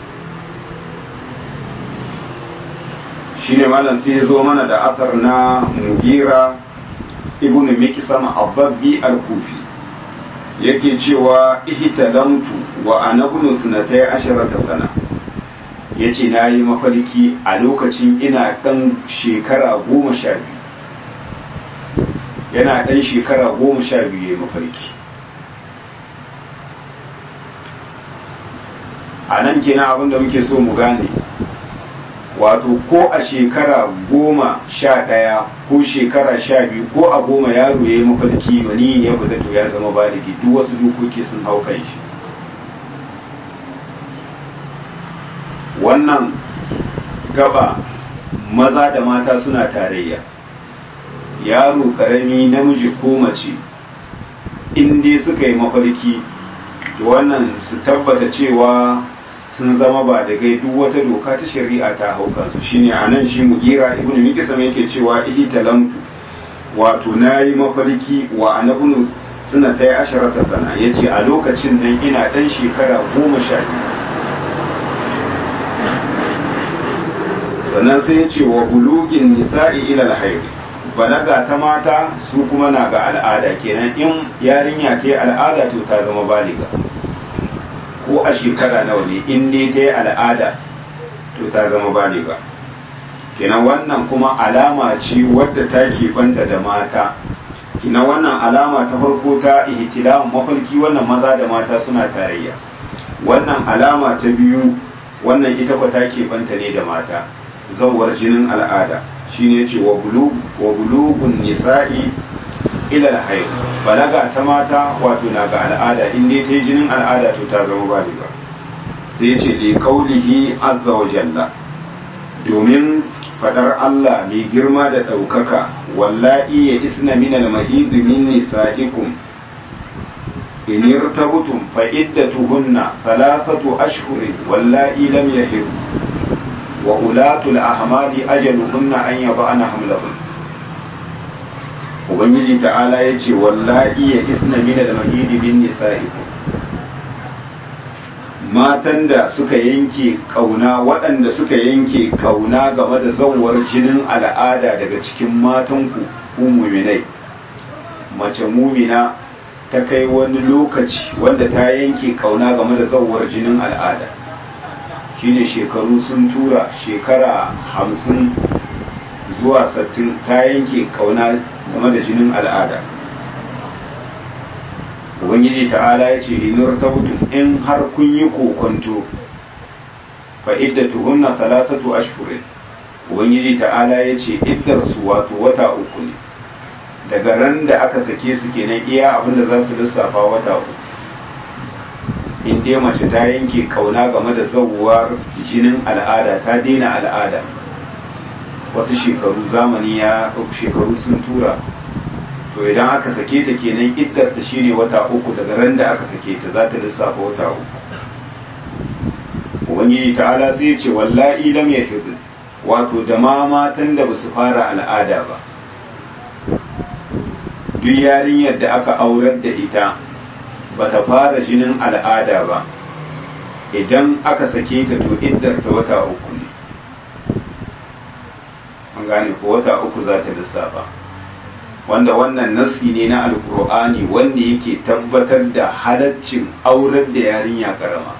shine malam sai ya zo mana da asar na mugira ibn mikisam ababbi al-kufi yake cewa ihtalamtu wa ana ibn sunatai asharata sana yace na yi mafarki a lokacin ina dan shekara goma sha biyu yana dan shekara goma sha biyu ya mafarki a nan kenan abin da muke so mu gane wato ko a shekara goma sha ɗaya ko shekara sha biyu ko a goma yaro ya yi mafarki wani ya fita to ya zama baligi duk wasu dokoki sun hau kan shi wannan gaba maza da mata suna tarayya yaro karami namiji ko mace in dai suka yi mafarki to wannan su tabbata cewa sun zama ba da gai duk wata doka ta shari'a ta hau kansu shine a nan shi mugira ibnu mikisam yake cewa ihi talamtu wato na yi mafarki wa anabunu suna ta yi asharata sana ya ce a lokacin nan ina ɗan shekara goma sha biyu sannan sai ya ce wa bulugin nisa'i ila alhairi balaga ta mata su kuma na ga al'ada kenan in yarinya ta yi al'ada to ta zama baliga ko a shekara nawa ne in dai ta yi al'ada to ta zama baliga kenan wannan kuma alama ce wadda ta banta da mata kenan wannan alama ta farko ta ihtilam mafarki wannan maza da mata suna tarayya wannan alama ta biyu wannan ita kwa ta banta ne da mata zawar jinin al'ada shine ce wa bulugun nisa'i ila alhayd balaga ta mata wato na ga al'ada in dai ta yi jinin al'ada to ta zama baliga sai ya ce li qaulihi azza wa jalla domin fadar Allah mai girma da ɗaukaka wallahi ya isna min al-mahid min nisa'ikum in irtabtum fa iddatuhunna thalathatu ashhurin wallahi lam yahid wa ulatul ahmali ajaluhunna an yada'na hamlahun ubangiji ta'ala ya ce wallahi ya isna min al-mahid min nisa'ikum matan da suka yanke kauna waɗanda suka yanke kauna game da zawar jinin al'ada daga cikin matanku ku muminai mace mumina ta kai wani lokaci wanda ta yanke kauna game da zawar jinin al'ada shine shekaru sun tura shekara hamsin zuwa sattin ta yanke kauna game da jinin al'ada ubangiji ta'ala ya ce linur tabutun in har kun yi kokonto fa iddatuhunna thalathatu ashhurin ubangiji ta'ala ya ce iddar su wato wata uku ne daga ran da aka sake su kenan iya abin da za su lissafa wata uku in dai mace ta yanke kauna game da zawuwar jinin al'ada ta daina al'ada wasu shekaru zamani ya shekaru sun tura to idan aka sake ta kenan iddar ta shine wata uku daga ran da aka sake ta za ta lissafa wata uku ubangiji ta'ala sai ya ce wallahi lam yahid wato da ma matan da basu fara al'ada ba duk yarinyar da aka aurar da ita bata fara jinin al'ada ba idan aka sake ta to iddar ta wata uku ne an gane ko wata uku za ta lissafa wanda wannan nasi ne na alkur'ani wanda yake tabbatar da halaccin aurar da yarinya karama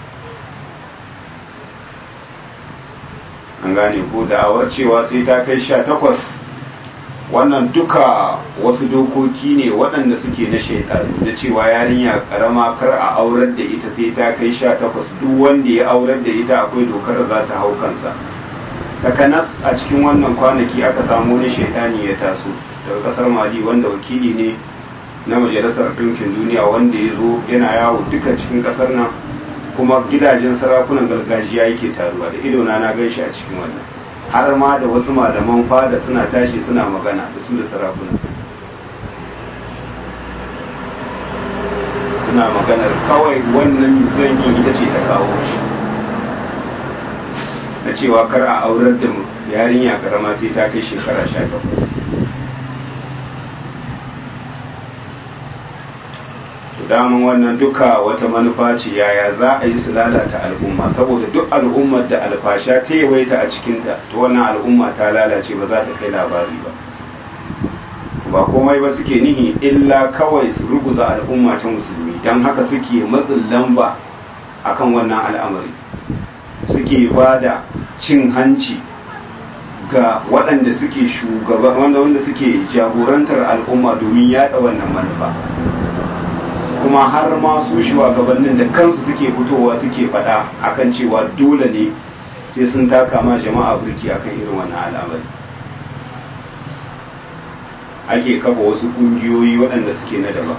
an gane ko da'awar cewa sai ta kai sha takwas wannan duka wasu dokoki ne waɗanda suke na shaidanu da cewa yarinya karama kar a aurar da ita sai ta kai sha takwas duk wanda ya aurar da ita akwai dokar da za ta hau kansa takanas a cikin wannan kwanaki aka samu wani shaidani ya taso daga kasar mali wanda wakili ne na majalisar ɗinkin duniya wanda ya zo yana yawo duka cikin ƙasar nan kuma gidajen sarakunan gargajiya yake taruwa da idona na gan shi a cikin wannan har ma da wasu malaman fada suna tashi suna magana da su da sarakuna suna maganar kawai wannan musulunci ita ce ta kawo shi na cewa kar a aurar da yarinya karama sai ta kai shekara sha takwas daman wannan duka wata manufa ce yaya za a yi su lalata al'umma saboda duk al'ummar da alfasha ta yawaita a cikinta to wannan al'umma ta lalace ba za ta kai labari ba ba komai ba suke nihi illa kawai su ruguza al'umma ta musulmi don haka suke matsin lamba akan wannan al'amari suke ba da cin hanci ga waɗanda suke shugaba wanda suke jagorantar al'umma domin yaɗa wannan manufa kuma har ma su shugabannin da kansu suke fitowa suke faɗa akan cewa dole ne sai sun taka ma jama'a burki akan irin wannan al'amari ake kafa wasu ƙungiyoyi waɗanda suke na daban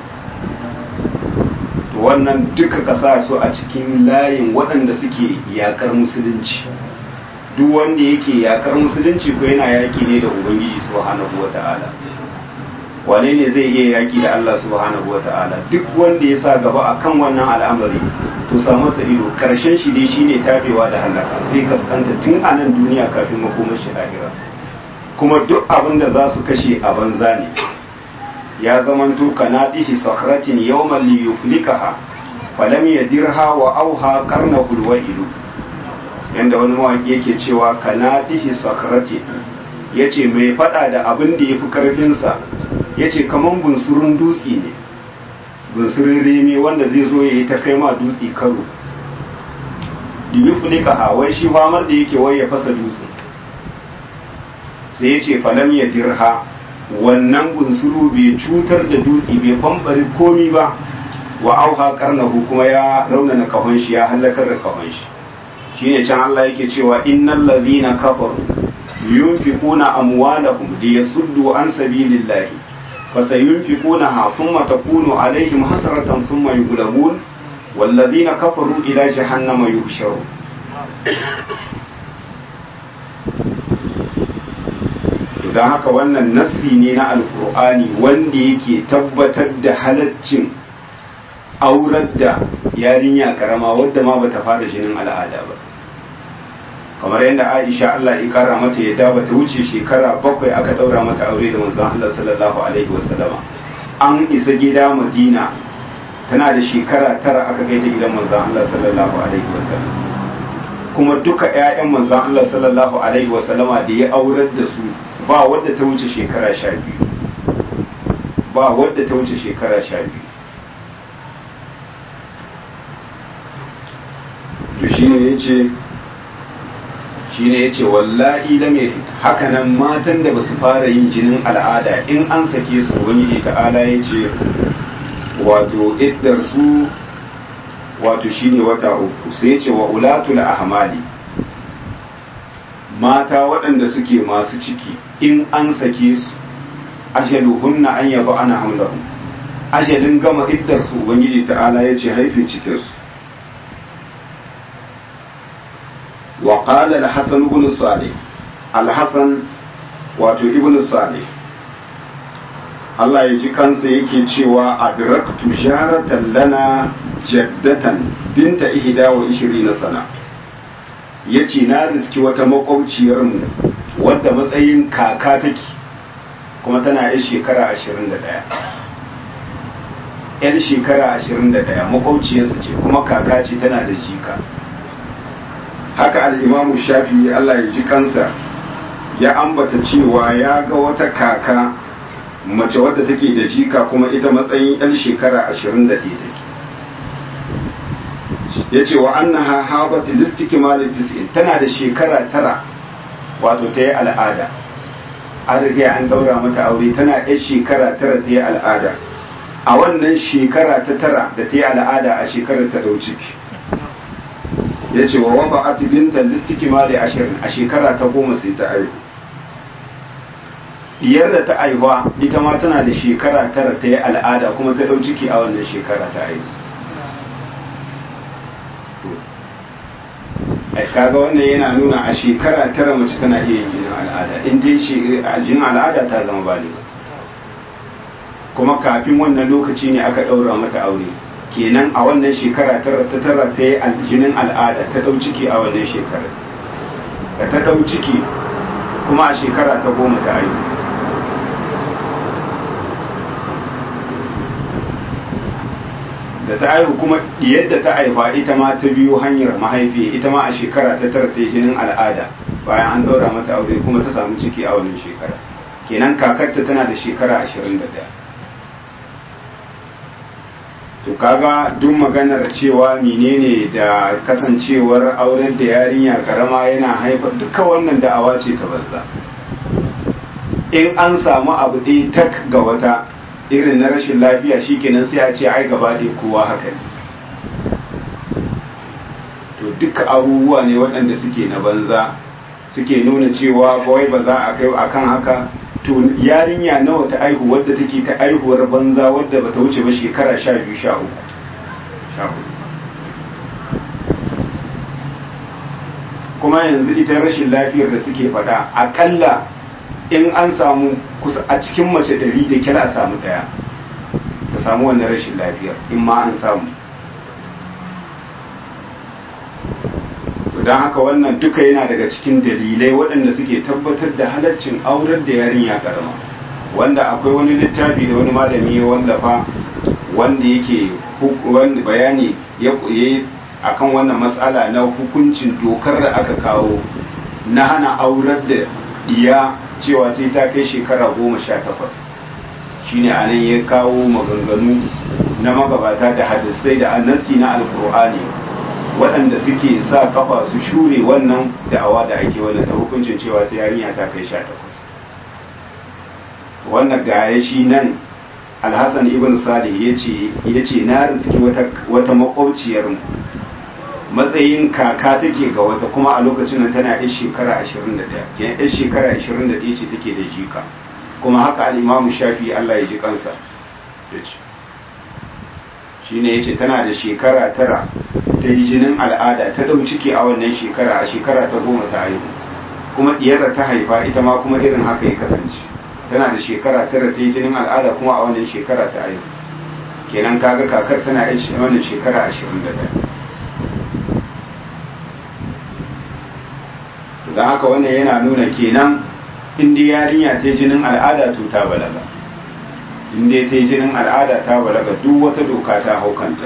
to wannan duka ƙasa su a cikin layin waɗanda suke yaƙar musulunci duk wanda yake yaƙar musulunci ko yana yaƙi ne da ubangiji subhanahu wa ta'ala wane ne zai iya yaki da Allah subhanahu wa ta'ala duk wanda ya sa gaba akan wannan al'amari to samu sa ido karshen shi dai shine tabewa da halaka zai kaskanta tun a nan duniya kafin makomar shi lahira kuma duk abin da za su kashe a banza ne ya zamanto kanadihi sakratin yawman li yuflikaha falam yadirha wa auha qarnahul wa'ilu yanda wani mawaki yake cewa kanadihi sakratin yace mai fada da abin da yafi karfinsa ya ce kamar bunsurun dutse ne bunsurin remi wanda zai zo ya yi ta kai ma dutse karo da yi fulika hawai shi famar da yake wai ya fasa dutse sai ya ce falam ya dirha wannan bunsuru bai cutar da dutse bai bambari komi ba wa auha karnahu kuma ya raunana kahon shi ya halakar da kahon shi shine can Allah yake cewa innal ladhina kafaru yunfiquna amwalahum liyasuddu an sabilillahi فسينفقونها ثم تكون عليهم حسرة ثم يغلبون والذين كفروا إلى جهنم يحشرون don haka wannan nassi ne na alkur'ani wanda yake tabbatar da halaccin aurar da yarinya karama wadda ma bata fara jinin al'ada ba kamar yadda Aisha Allah ya kara mata yadda bata wuce shekara bakwai aka daura mata aure da manzon Allah sallallahu alaihi wasallama an isa gida Madina tana da shekara tara aka kai ta gidan manzon Allah sallallahu alaihi wasallam kuma duka ƴaƴan manzon Allah sallallahu alaihi wasallama da ya aurar da su ba wadda ta wuce shekara sha biyu ba wadda ta wuce shekara sha biyu to shine yace shi ne ya ce wallahi lam ya haka nan matan da ba su fara yin jinin al'ada in an sake su wani ta'ala ya ce wato iddar su wato shine wata uku sai ya ce wa ulatul ahmali mata waɗanda suke masu ciki in an sake su ajaluhunna an yaba ana hamlahum ajalin gama iddar su ubangiji ta'ala ya ce haife cikinsu وقال الحسن بن صالح الحسن wato ibn salih Allah ya ji kansa yake cewa adraktu jaratan lana jaddatan binta ihda wa ishirina sana yace na riski wata makwabciyar mu wadda matsayin kaka take kuma tana yar shekara 21 yar shekara 21 makwabciyarsa ce kuma kaka ce tana da jika haka al'imamu shafi Allah ya ji kansa ya ambata cewa ya ga wata kaka mace wadda take da jika kuma ita matsayin 'yan shekara 21 take ya ce wa annaha habat listiki malin tana da shekara tara wato ta yi al'ada an riga an daura mata aure tana yan shekara tara ta yi al'ada a wannan shekara ta tara da ta yi al'ada a shekarar ta ɗau ciki ya ce wa waba ati binta listiki ma da ashirin a shekara ta goma sai ta aihu diyar da ta aihuwa ita ma tana da shekara tara ta yi al'ada kuma ta ɗau ciki a wannan shekara ta aihu ai kaga wannan yana nuna a shekara tara mace tana iya yin jinin al'ada in dai jinin al'ada ta zama baliga kuma kafin wannan lokaci ne aka ɗaura mata aure kenan a wannan shekara tara ta tara ta yi jinin al'ada ta ɗau ciki a wannan shekara da ta ɗau ciki kuma a shekara ta goma ta aihu da ta aihu kuma yadda ta haifa ita ma ta biyo hanyar mahaifi ita ma a shekara ta tara ta jinin al'ada bayan an daura mata aure kuma ta samu ciki a wannan shekara kenan kakarta tana da shekara ashirin da ɗaya to kaga duk maganar cewa menene da kasancewar auren da yarinya karama yana haifar duka wannan da'awa ce ta banza in an samu abu ɗaya tak ga wata irin na rashin lafiya shikenan sai a ce ai gaba ɗaya kowa haka ne to duka abubuwa ne waɗanda suke na banza suke nuna cewa kawai ba za a kai akan haka to yarinya nawa ta aihu wadda take ta aihuwar banza wadda bata wuce ba shekara sha biyu sha uku kuma yanzu ita rashin lafiyar da suke faɗa akalla in an samu kusa a cikin mace ɗari da kira a samu ɗaya ta samu wannan rashin lafiyar in ma an samu don haka wannan duka yana daga cikin dalilai waɗanda suke tabbatar da halaccin auren da yarinya karama wanda akwai wani littafi da wani malami ya wallafa wanda yake bayani ya akan wannan matsala na hukuncin dokar da aka kawo na hana aurar da iya cewa sai ta kai shekara goma sha takwas shine a nan ya kawo maganganu na magabata da hadisai da annasi na alkur'ani waɗanda suke sa kafa su shure wannan da'awa da ake wannan ta hukuncin cewa sai yarinya ta kai sha takwas wannan gaya shi nan alhassan ibn salih ya ce na rizki wata makwauciyar matsayin kaka take ga wata kuma a lokacin nan tana yan shekara 21 kenan yan shekara 21 ce take da jika kuma haka al'imamu shafi Allah ya ji kansa ya ce shi ne ya ce tana da shekara tara ta yi jinin al'ada ta ɗau ciki a wannan shekara a shekara ta goma ta haihu kuma ɗiyar ta haifa ita ma kuma irin haka ya kasance tana da shekara tara ta yi jinin al'ada kuma a wannan shekara ta haihu kenan kaga kakar tana yin wannan shekara ashirin da ɗaya don haka wannan yana nuna kenan inda yarinya ta yi jinin al'ada to ta balaga inda ta yi jinin al'ada ta balaga duk wata doka ta haukanta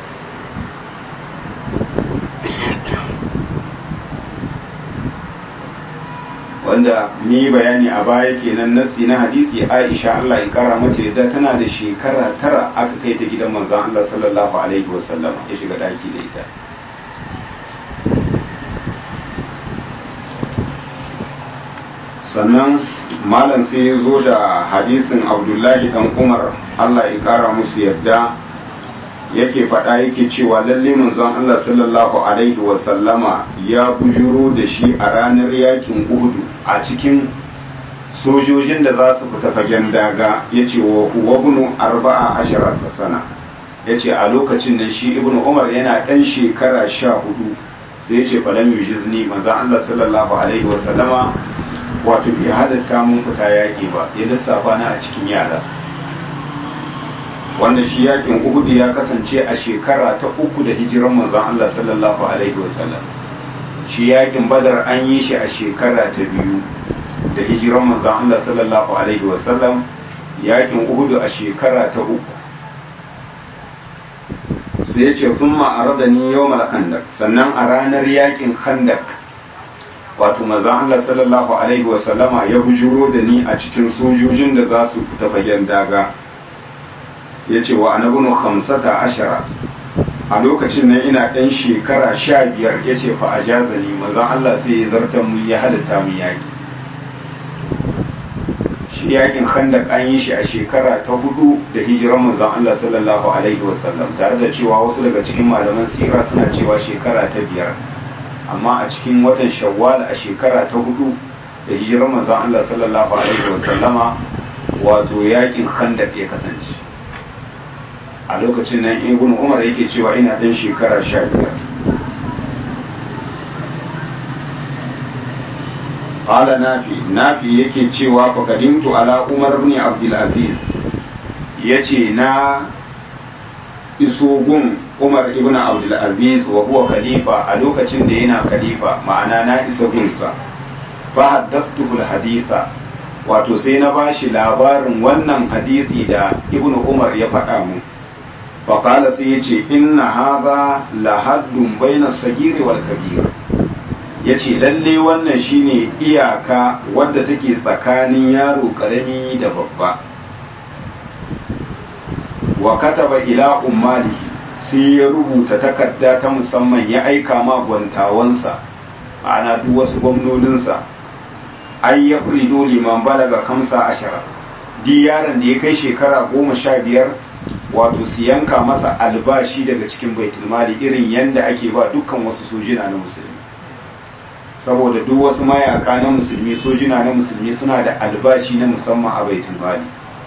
wanda ni bayani a baya kenan nasi na hadisi Aisha Allah ya kara mata yadda tana da shekara tara aka kai ta gidan manzon Allah sallallahu alaihi wasallam ya shiga daki da ita sannan malam sai ya zo da hadisin abdullahi dan umar allah ya kara musu yadda yake faɗa yake cewa lalle manzon allah sallallahu alaihi wasallama ya bujuro da shi a ranar yakin uhudu a cikin sojojin da za su fita fagen daga ya ce wa huwa arba'a ashara sana ya ce a lokacin nan shi ibnu umar yana ɗan shekara sha hudu sai ya ce falam yujizni manzon allah sallallahu alaihi wasallama wato bai halatta mun fita yaƙi ba ya lissafa na a cikin yara wanda shi yaƙin uhudu ya kasance a shekara ta uku da hijiran manzon Allah sallallahu alaihi wasallam shi yaƙin badar an yi shi a shekara ta biyu da hijiran manzon Allah sallallahu alaihi wasallam yaƙin uhudu a shekara ta uku sai ya ce sun ma'arada ni yau khandak sannan a ranar yaƙin khandak wato mazan Allah sallallahu Alaihi wasallama ya bujuro da ni a cikin sojojin da za su fita fagen daga ya ce wa anabinu hamsata ashara a lokacin nan ina ɗan shekara sha biyar ya ce fa a jaza ni mazan Allah sai ya zarta mu ya halitta mu yaƙi shi yakin khandak an yi shi a shekara ta hudu da hijiran manzon Allah sallallahu alaihi wasallam tare da cewa wasu daga cikin malaman sira suna cewa shekara ta biyar amma a cikin watan shawwal a shekara ta hudu da hijiran manzon Allah sallallahu alaihi wasallama wato yakin khandak ya kasance a lokacin nan ibn umar yake cewa ina dan shekara sha biyar qala nafi nafi yake cewa faqadimtu ala umar ibn abdul aziz yace na iso gun umar ibn abdul aziz wa huwa khalifa a lokacin da yana khalifa ma'ana na isa gunsa fa haddathtuhu haditha wato sai na bashi labarin wannan hadisi da ibn umar ya faɗa mu faƙala sai ya ce inna haza lahaddun baina sagiri wal kabir ya ce lalle wannan shine iyaka wadda take tsakanin yaro ƙarami da babba wa kataba ila ummalihi sai ya rubuta takarda ta musamman ya aika ma gwantawansa ana duk wasu gwamnoninsa ai ya furido liman balaga kamsa ashara di yaron da ya kai shekara goma sha biyar wato su yanka masa albashi daga cikin baitulmali irin yadda ake ba dukkan wasu sojina na musulmi saboda duk wasu mayaka na musulmi sojina na musulmi suna da albashi na musamman a baitulmali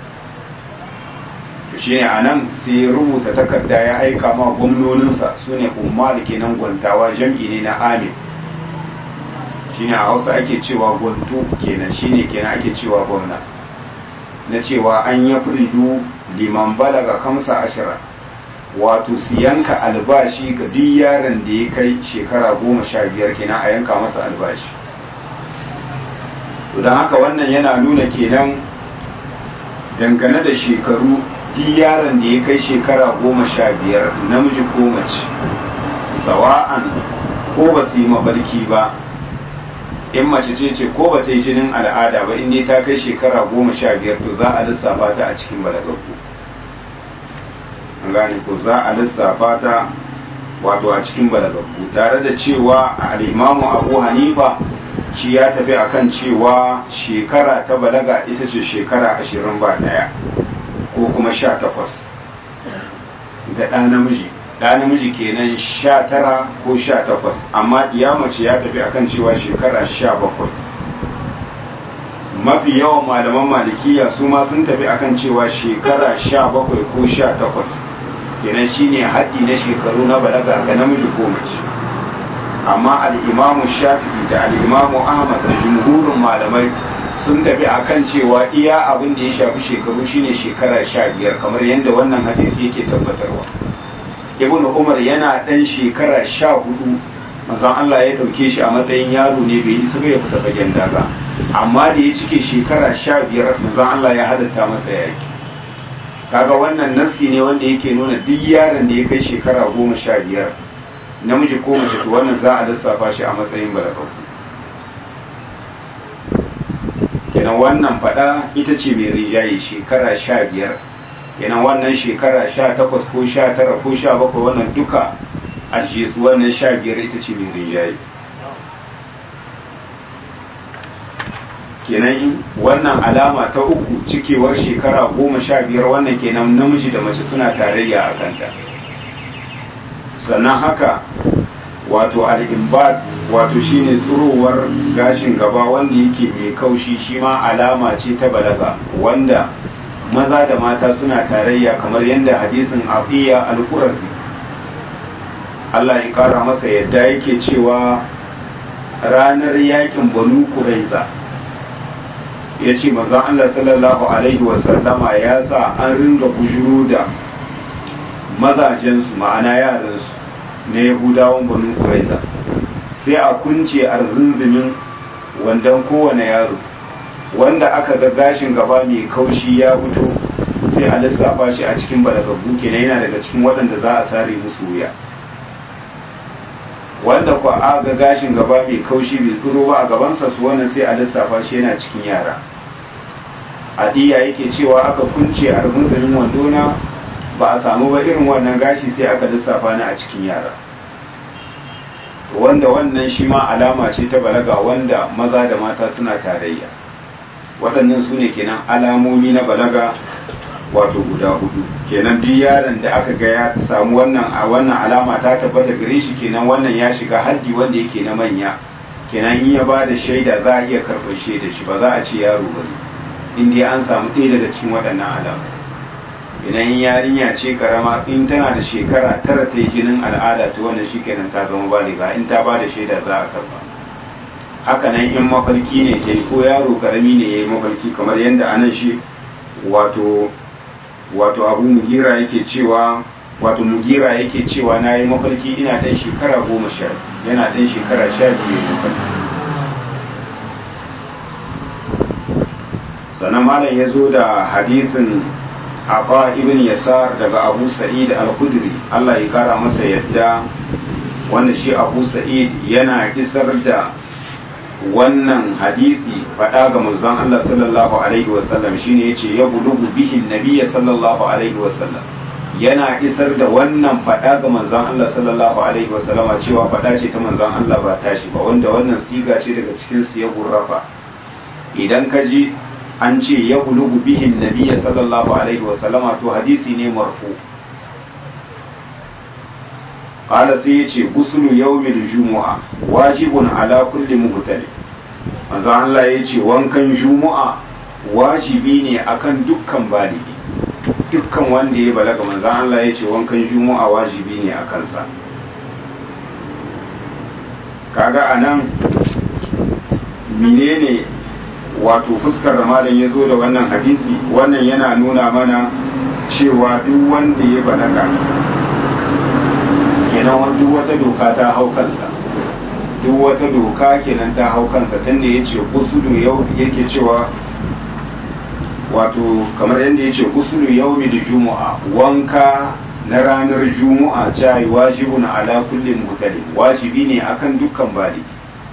to shine a nan sai ya rubuta takarda ya aika ma gwamnoninsa su ne umar kenan gwantawa jam'i ne na amin shine a hausa ake cewa gwanto kenan shine kenan ake cewa gwamna na cewa an ya furidu liman balaga kamsa ashira wato su yanka albashi ga duk yaron da ya kai shekara goma sha biyar kenan a yanka masa albashi to don haka wannan yana nuna kenan dangane da shekaru duk yaron da ya kai shekara goma sha biyar namiji ko mace sawa'an ko ba su yi mabarki ba in mace ce ce ko ba ta yi jinin al'ada ba in dai ta kai shekara goma sha biyar to za a lissafa ta a cikin balagaggu an gane ko za a lissafa ta wato a cikin balagaggu tare da cewa al'imamu abu hanifa shi ya tafi akan cewa shekara ta balaga ita ce shekara ashirin ba daya ko kuma sha takwas ga ɗa namiji ɗa namiji kenan sha tara ko sha takwas amma mace ya tafi akan cewa shekara sha bakwai mafi yawan malaman malikiya su ma sun tafi akan cewa shekara sha bakwai ko sha takwas kenan shine haddi na shekaru na balaga ga namiji ko mace amma al'imamu shafi'i da al'imamu ahmad da jumhurin malamai sun tafi akan cewa iya abin da ya shafi shekaru shine shekara sha biyar kamar yadda wannan hadisi yake tabbatarwa ibn umar yana dan shekara sha hudu manzon Allah ya dauke shi a matsayin yaro ne bai isa ya fita fagen daga amma da ya cike shekara sha biyar manzon Allah ya hadatta masa yaki kaga wannan nassi ne wanda yake nuna duk yaron da ya kai shekara goma sha biyar namiji ko mace to wannan za a lissafa shi a matsayin balagau kenan wannan fada ita ce mai rijaye shekara sha biyar kenan wannan shekara sha takwas ko sha tara ko sha bakwai wannan duka a su wannan sha biyar ita ce mai rijaye kenan wannan alama ta uku cikewar shekara goma sha biyar wannan kenan namiji da mace suna tarayya a kanta sannan haka wato al'imbat wato shine tsurowar gashin gaba wanda yake mai kaushi shi ma alama ce ta balaga wanda maza da mata suna tarayya kamar yadda hadisin afiya al-qurazi Allah ya kara masa yadda yake cewa ranar yakin banu kuraiza ya ce manzon Allah sallallahu alaihi wasallama ya sa an ringa bujuru da mazajensu ma'ana yaransu na yahudawan banu kuraiza sai a kunce arzunzumin wandan kowane yaro wanda aka ga gashin gaba mai kaushi ya fito sai a lissafa shi a cikin balagaggu kenan yana daga cikin waɗanda za a sare musu wuya wanda ku a ga gashin gaba mai kaushi bai tsoro ba a gabansa su wannan sai a lissafa shi yana cikin yara adiya yake cewa aka kunce arzunzumin wandona ba a samu ba irin wannan gashi sai aka lissafa ni a cikin yara wanda wannan shi ma alama ce ta balaga wanda maza da mata suna tarayya waɗannan su ne kenan alamomi na balaga wato guda hudu kenan duk yaron da aka ga ya samu wannan a wannan alama ta tabbata gare shi kenan wannan ya shiga haddi wanda yake na manya kenan in ya ba da shaida za a iya karɓar shaida shi ba za a ce yaro ba in dai an samu ɗaya daga cikin waɗannan alamu idan yarinya ce karama in tana da shekara tara ta yi jinin al'ada ta wannan shi kenan ta zama baliga in ta ba da shaida za a karɓa haka nan in mafarki ne ta yi ko yaro karami ne ya yi mafarki kamar yadda anan shi wato wato abu mugira yake cewa wato mugira yake cewa na yi mafarki ina ɗan shekara goma sha yana ɗan shekara sha biyu mafarki sannan malam ya zo da hadisin Aba ibn Yasar daga Abu Sa'id al-Khudri Allah ya kara masa yadda wanda shi Abu Sa'id yana isar da wannan hadisi faɗa ga manzon Allah sallallahu alaihi wasallam shine yace ya bulugu bihi nabiyya sallallahu alaihi wasallam yana isar da wannan faɗa ga manzon Allah sallallahu alaihi wasallama cewa faɗa ce ta manzon Allah ba tashi ba wanda wannan siga ce daga cikin siyagun rafa idan ka ji an ce ya bulugu bihin nabiyya sallallahu alaihi wasallama to hadisi ne marfu qala sai yace guslu yawmil jumu'a wajibun ala kulli muhtali manzo Allah yace wankan jumu'a wajibi ne akan dukkan baligi dukkan wanda ya balaga manzo Allah yace wankan jumu'a wajibi ne akan sa kaga anan menene wato fuskar malam ya zo da wannan hadisi wannan yana nuna mana cewa duk wanda ya balaga kenan duk wata doka ta hau kansa duk wata doka kenan ta hau kansa tunda ya ce kusuru yau yake cewa wato kamar yadda ya ce kusuru yau da juma'a wanka na ranar juma'a ta yi wajibun ala kullum mutane wajibi ne akan dukkan baligi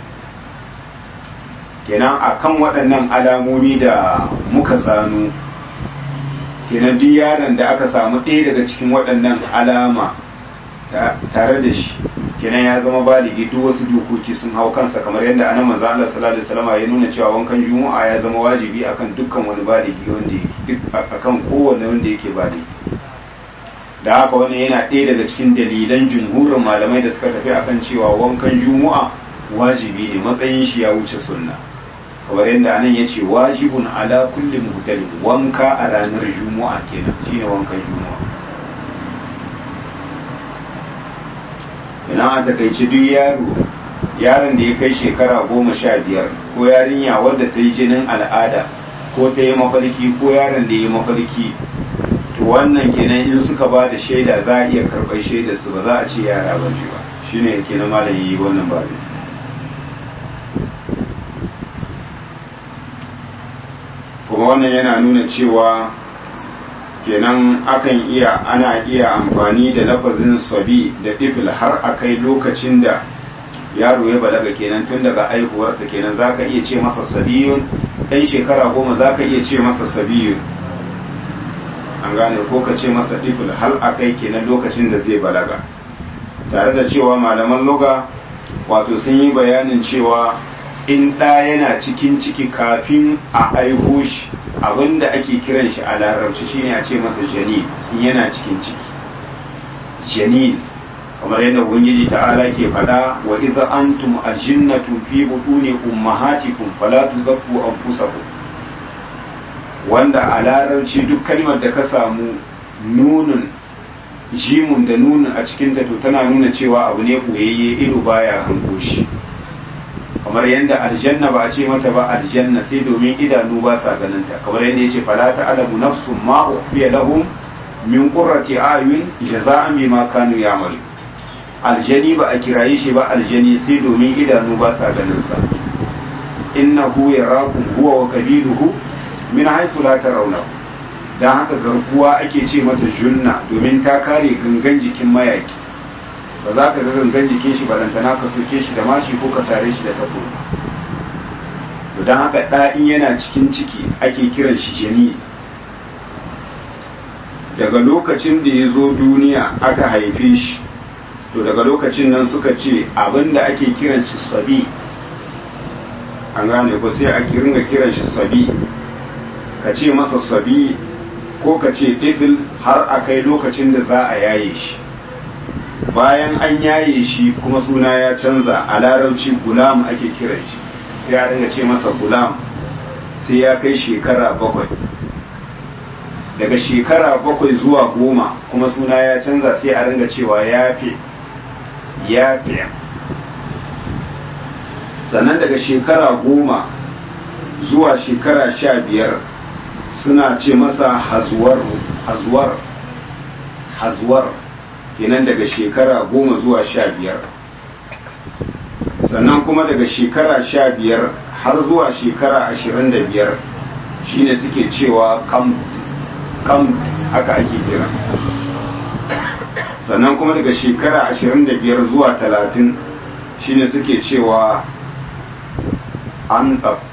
kenan akan waɗannan alamomi da muka zano kenan duk yaron da aka samu ɗaya daga cikin waɗannan alama tare da shi kenan ya zama baligi duk wasu dokoki sun hau kansa kamar yadda anan manzo Allah sallallahu alaihi wasallam ya nuna cewa wankan juma'a ya zama wajibi akan dukkan wani baligi wanda yake akan kowanne wanda yake baligi da haka wannan yana ɗaya daga cikin dalilan jumhurin malamai da suka tafi akan cewa wankan juma'a wajibi ne matsayin shi ya wuce sunna kamar yadda anan ya ce wajibun ala kulli muhtalin wanka a ranar juma'a kenan shine wankan juma'a ina a takaice duk yaro yaron da ya kai shekara goma sha biyar ko yarinya wadda ta yi jinin al'ada ko ta yi mafarki ko yaron da ya yi mafarki to wannan kenan in suka ba da shaida za a iya karɓar shaidar su ba za a ce yara ba ba shine kenan malam yi wannan ba kuma wannan yana nuna cewa kenan akan iya ana iya amfani da lafazin sabi da tifil har a kai lokacin da yaro ya balaga kenan tun daga aihuwarsa kenan za ka iya ce masa sabiyun ɗan shekara goma za ka iya ce masa sabiyun an gane ko ka ce masa tifil har a kai kenan lokacin da zai balaga tare da cewa malaman loga wato sun yi bayanin cewa in ɗa yana cikin ciki kafin a aiho shi abinda ake kiran shi a larabci shine a ce masa janin in yana cikin ciki janin kamar yadda ubangiji ta'ala ke faɗa wa idza antum ajinnatu fi butuni ummahatikum fala tuzakku anfusakum wanda a larabci duk kalmar da ka samu nunun jimun da nunun a cikin ta to tana nuna cewa abu ne koyayye ido baya hango shi kamar yadda aljanna ba a ce mata ba aljanna sai domin idanu ba sa ganin ta kamar yadda yace fala ta'lamu nafsun ma ukhfiya lahum min qurrati ayun jaza'an bima kanu ya'malu aljani ba a kiraye shi ba aljani sai domin idanu ba sa ganin sa innahu yarakum huwa wa qabiluhu min haythu la tarawnahu dan haka garkuwa ake ce mata junna domin ta kare gangan jikin mayaki ba za ka ga gangan jikin shi balantana ka soke shi da mashi ko ka sare shi da tafo to don haka ɗa'in yana cikin ciki ake kiran shi jini daga lokacin da ya zo duniya aka haife shi to daga lokacin nan suka ce abin da ake kiran shi sabi an gane ko sai a ringa kiran shi sabi ka ce masa sabi ko ka ce ɗifil har a kai lokacin da za a yaye shi bayan an yaye shi kuma suna ya canza a larabci gulam ake kiran shi sai a ringa ce masa gulam sai ya kai shekara bakwai daga shekara bakwai zuwa goma kuma suna ya canza sai a ringa cewa yafe yafe sannan daga shekara goma zuwa shekara sha biyar suna ce masa hazuwar hazuwar hazuwar kenan daga shekara goma zuwa sha biyar sannan kuma daga shekara sha biyar har zuwa shekara ashirin da biyar shine suke cewa kamt haka ake kira sannan kuma daga shekara ashirin da biyar zuwa talatin shine suke cewa antab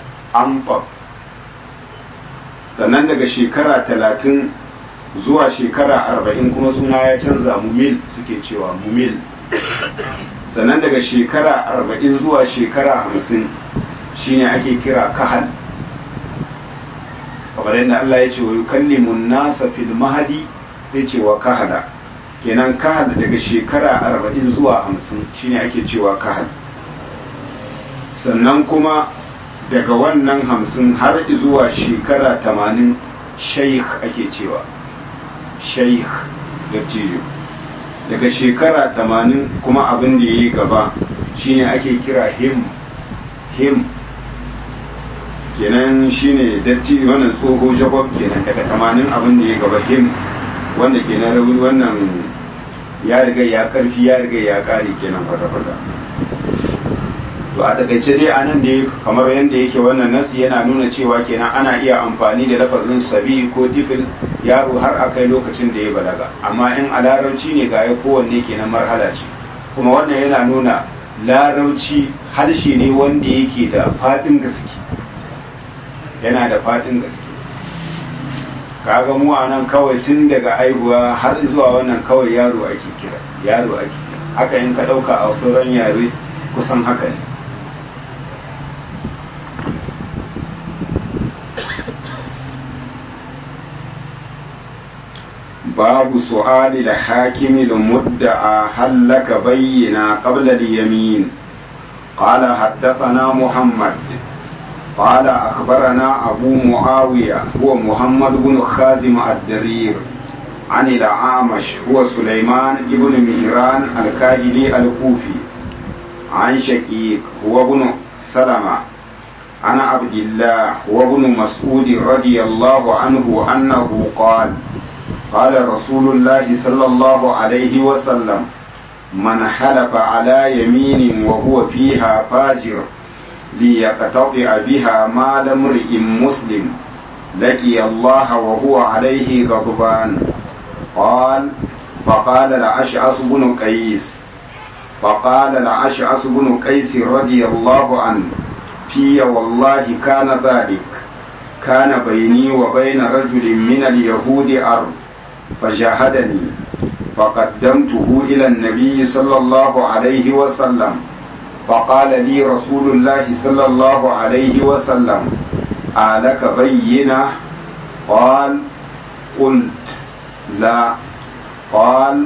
sannan daga shekara talatin zuwa shekara arba'in kuma suna ya canza mumil suke cewa mumil sannan daga shekara arba'in zuwa shekara hamsin shine ake kira kahal kamar yadda Allah ya ce wa yukallimun nasa fil mahadi sai ce wa kahala kenan kahal daga shekara arba'in zuwa hamsin shine ake cewa kahal sannan kuma daga wannan hamsin har zuwa shekara tamanin shaikh ake cewa shaikh da ciyo daga shekara tamanin kuma abin da ya yi gaba shine ake kira him him kenan shine datti wannan tsoho jacob kenan daga tamanin abin da ya gaba him wanda kenan rauni wannan ya riga ya karfi ya riga ya kare kenan kwata-kwata to a takaice dai anan da kamar yadda yake wannan nasi yana nuna cewa kenan ana iya amfani da lafazin sabi ko difil yaro har a kai lokacin da ya balaga amma in a larabci ne ga ya kowanne kenan marhala ce kuma wannan yana nuna larabci harshe ne wanda yake da faɗin gaske yana da faɗin gaske kaga mu a nan kawai tun daga aihuwa har zuwa wannan kawai yaro ake kira yaro ake kira haka in ka ɗauka a sauran yare kusan haka ne باب سؤال الحاكم المدعى هل لك بينا قبل اليمين قال حدثنا محمد قال أخبرنا أبو معاوية هو محمد بن خازم الدرير عن الأعمش هو سليمان بن مهران الكاهلي الكوفي عن شقيق هو ابن سلمة عن عبد الله هو ابن مسعود رضي الله عنه أنه قال قال رسول الله صلى الله عليه وسلم من حلف على يمين وهو فيها فاجر ليقتطع بها مال امرئ مسلم لقي الله وهو عليه غضبان قال فقال الأشعث بن قيس فقال الأشعث بن قيس رضي الله عنه في والله كان ذلك كان بيني وبين رجل من اليهود أرض فجاهدني فقدمته إلى النبي صلى الله عليه وسلم فقال لي رسول الله صلى الله عليه وسلم آلك بينة قال قلت لا قال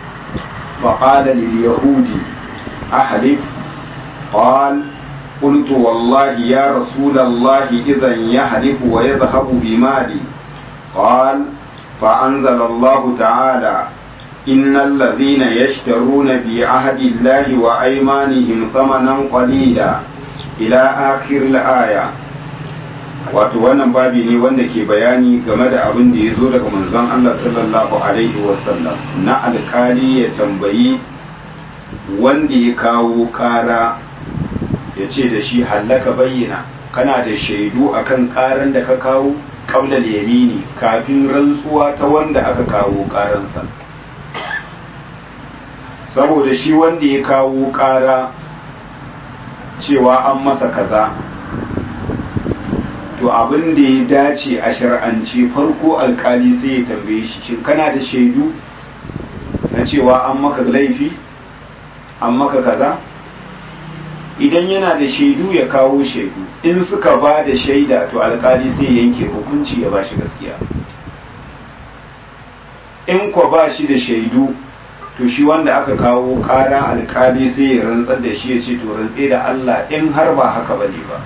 فقال لليهودي أحلف قال قلت والله يا رسول الله إذا يحلف ويذهب بمالي قال فأنزل الله تعالى إن الذين يشترون بعهد الله وأيمانهم ثمنا قليلا إلى آخر الآية wato wannan babi ne wanda ke bayani game da abin da ya zo daga manzon Allah sallallahu alaihi wasallam na alkali ya tambayi wanda ya kawo kara ya ce da shi hallaka bayyana kana da shaidu akan karan da ka kawo qabla yamini kafin rantsuwa ta wanda aka kawo karansa saboda shi wanda ya kawo kara cewa an masa kaza to abin da ya dace a shar'anci farko alkali sai ya tambaye shi shin kana da shaidu na cewa an maka laifi an maka kaza idan yana da shaidu ya kawo shaidu in suka ba da shaida to alkali sai yanke hukunci ya ba shi gaskiya in kwa ba shi da shaidu to shi wanda aka kawo kara alkali sai ya rantsar da shi ya ce to rantse da Allah in har ba haka bane ba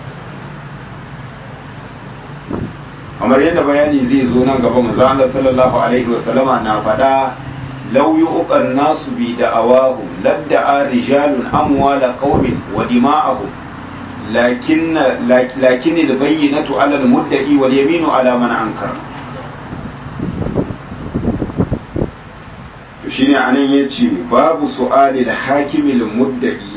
kamar yadda bayani zai zo nan gaba manzo Allah sallallahu alaihi wasallama na faɗa law yuqan nasu bi da'awahum ladda'a rijalun amwala qaumin wa dima'ahum lakin lakin al-bayyinatu 'ala al-mudda'i wal yaminu 'ala man ankara to shine anan yace babu su'ali da hakimil mudda'i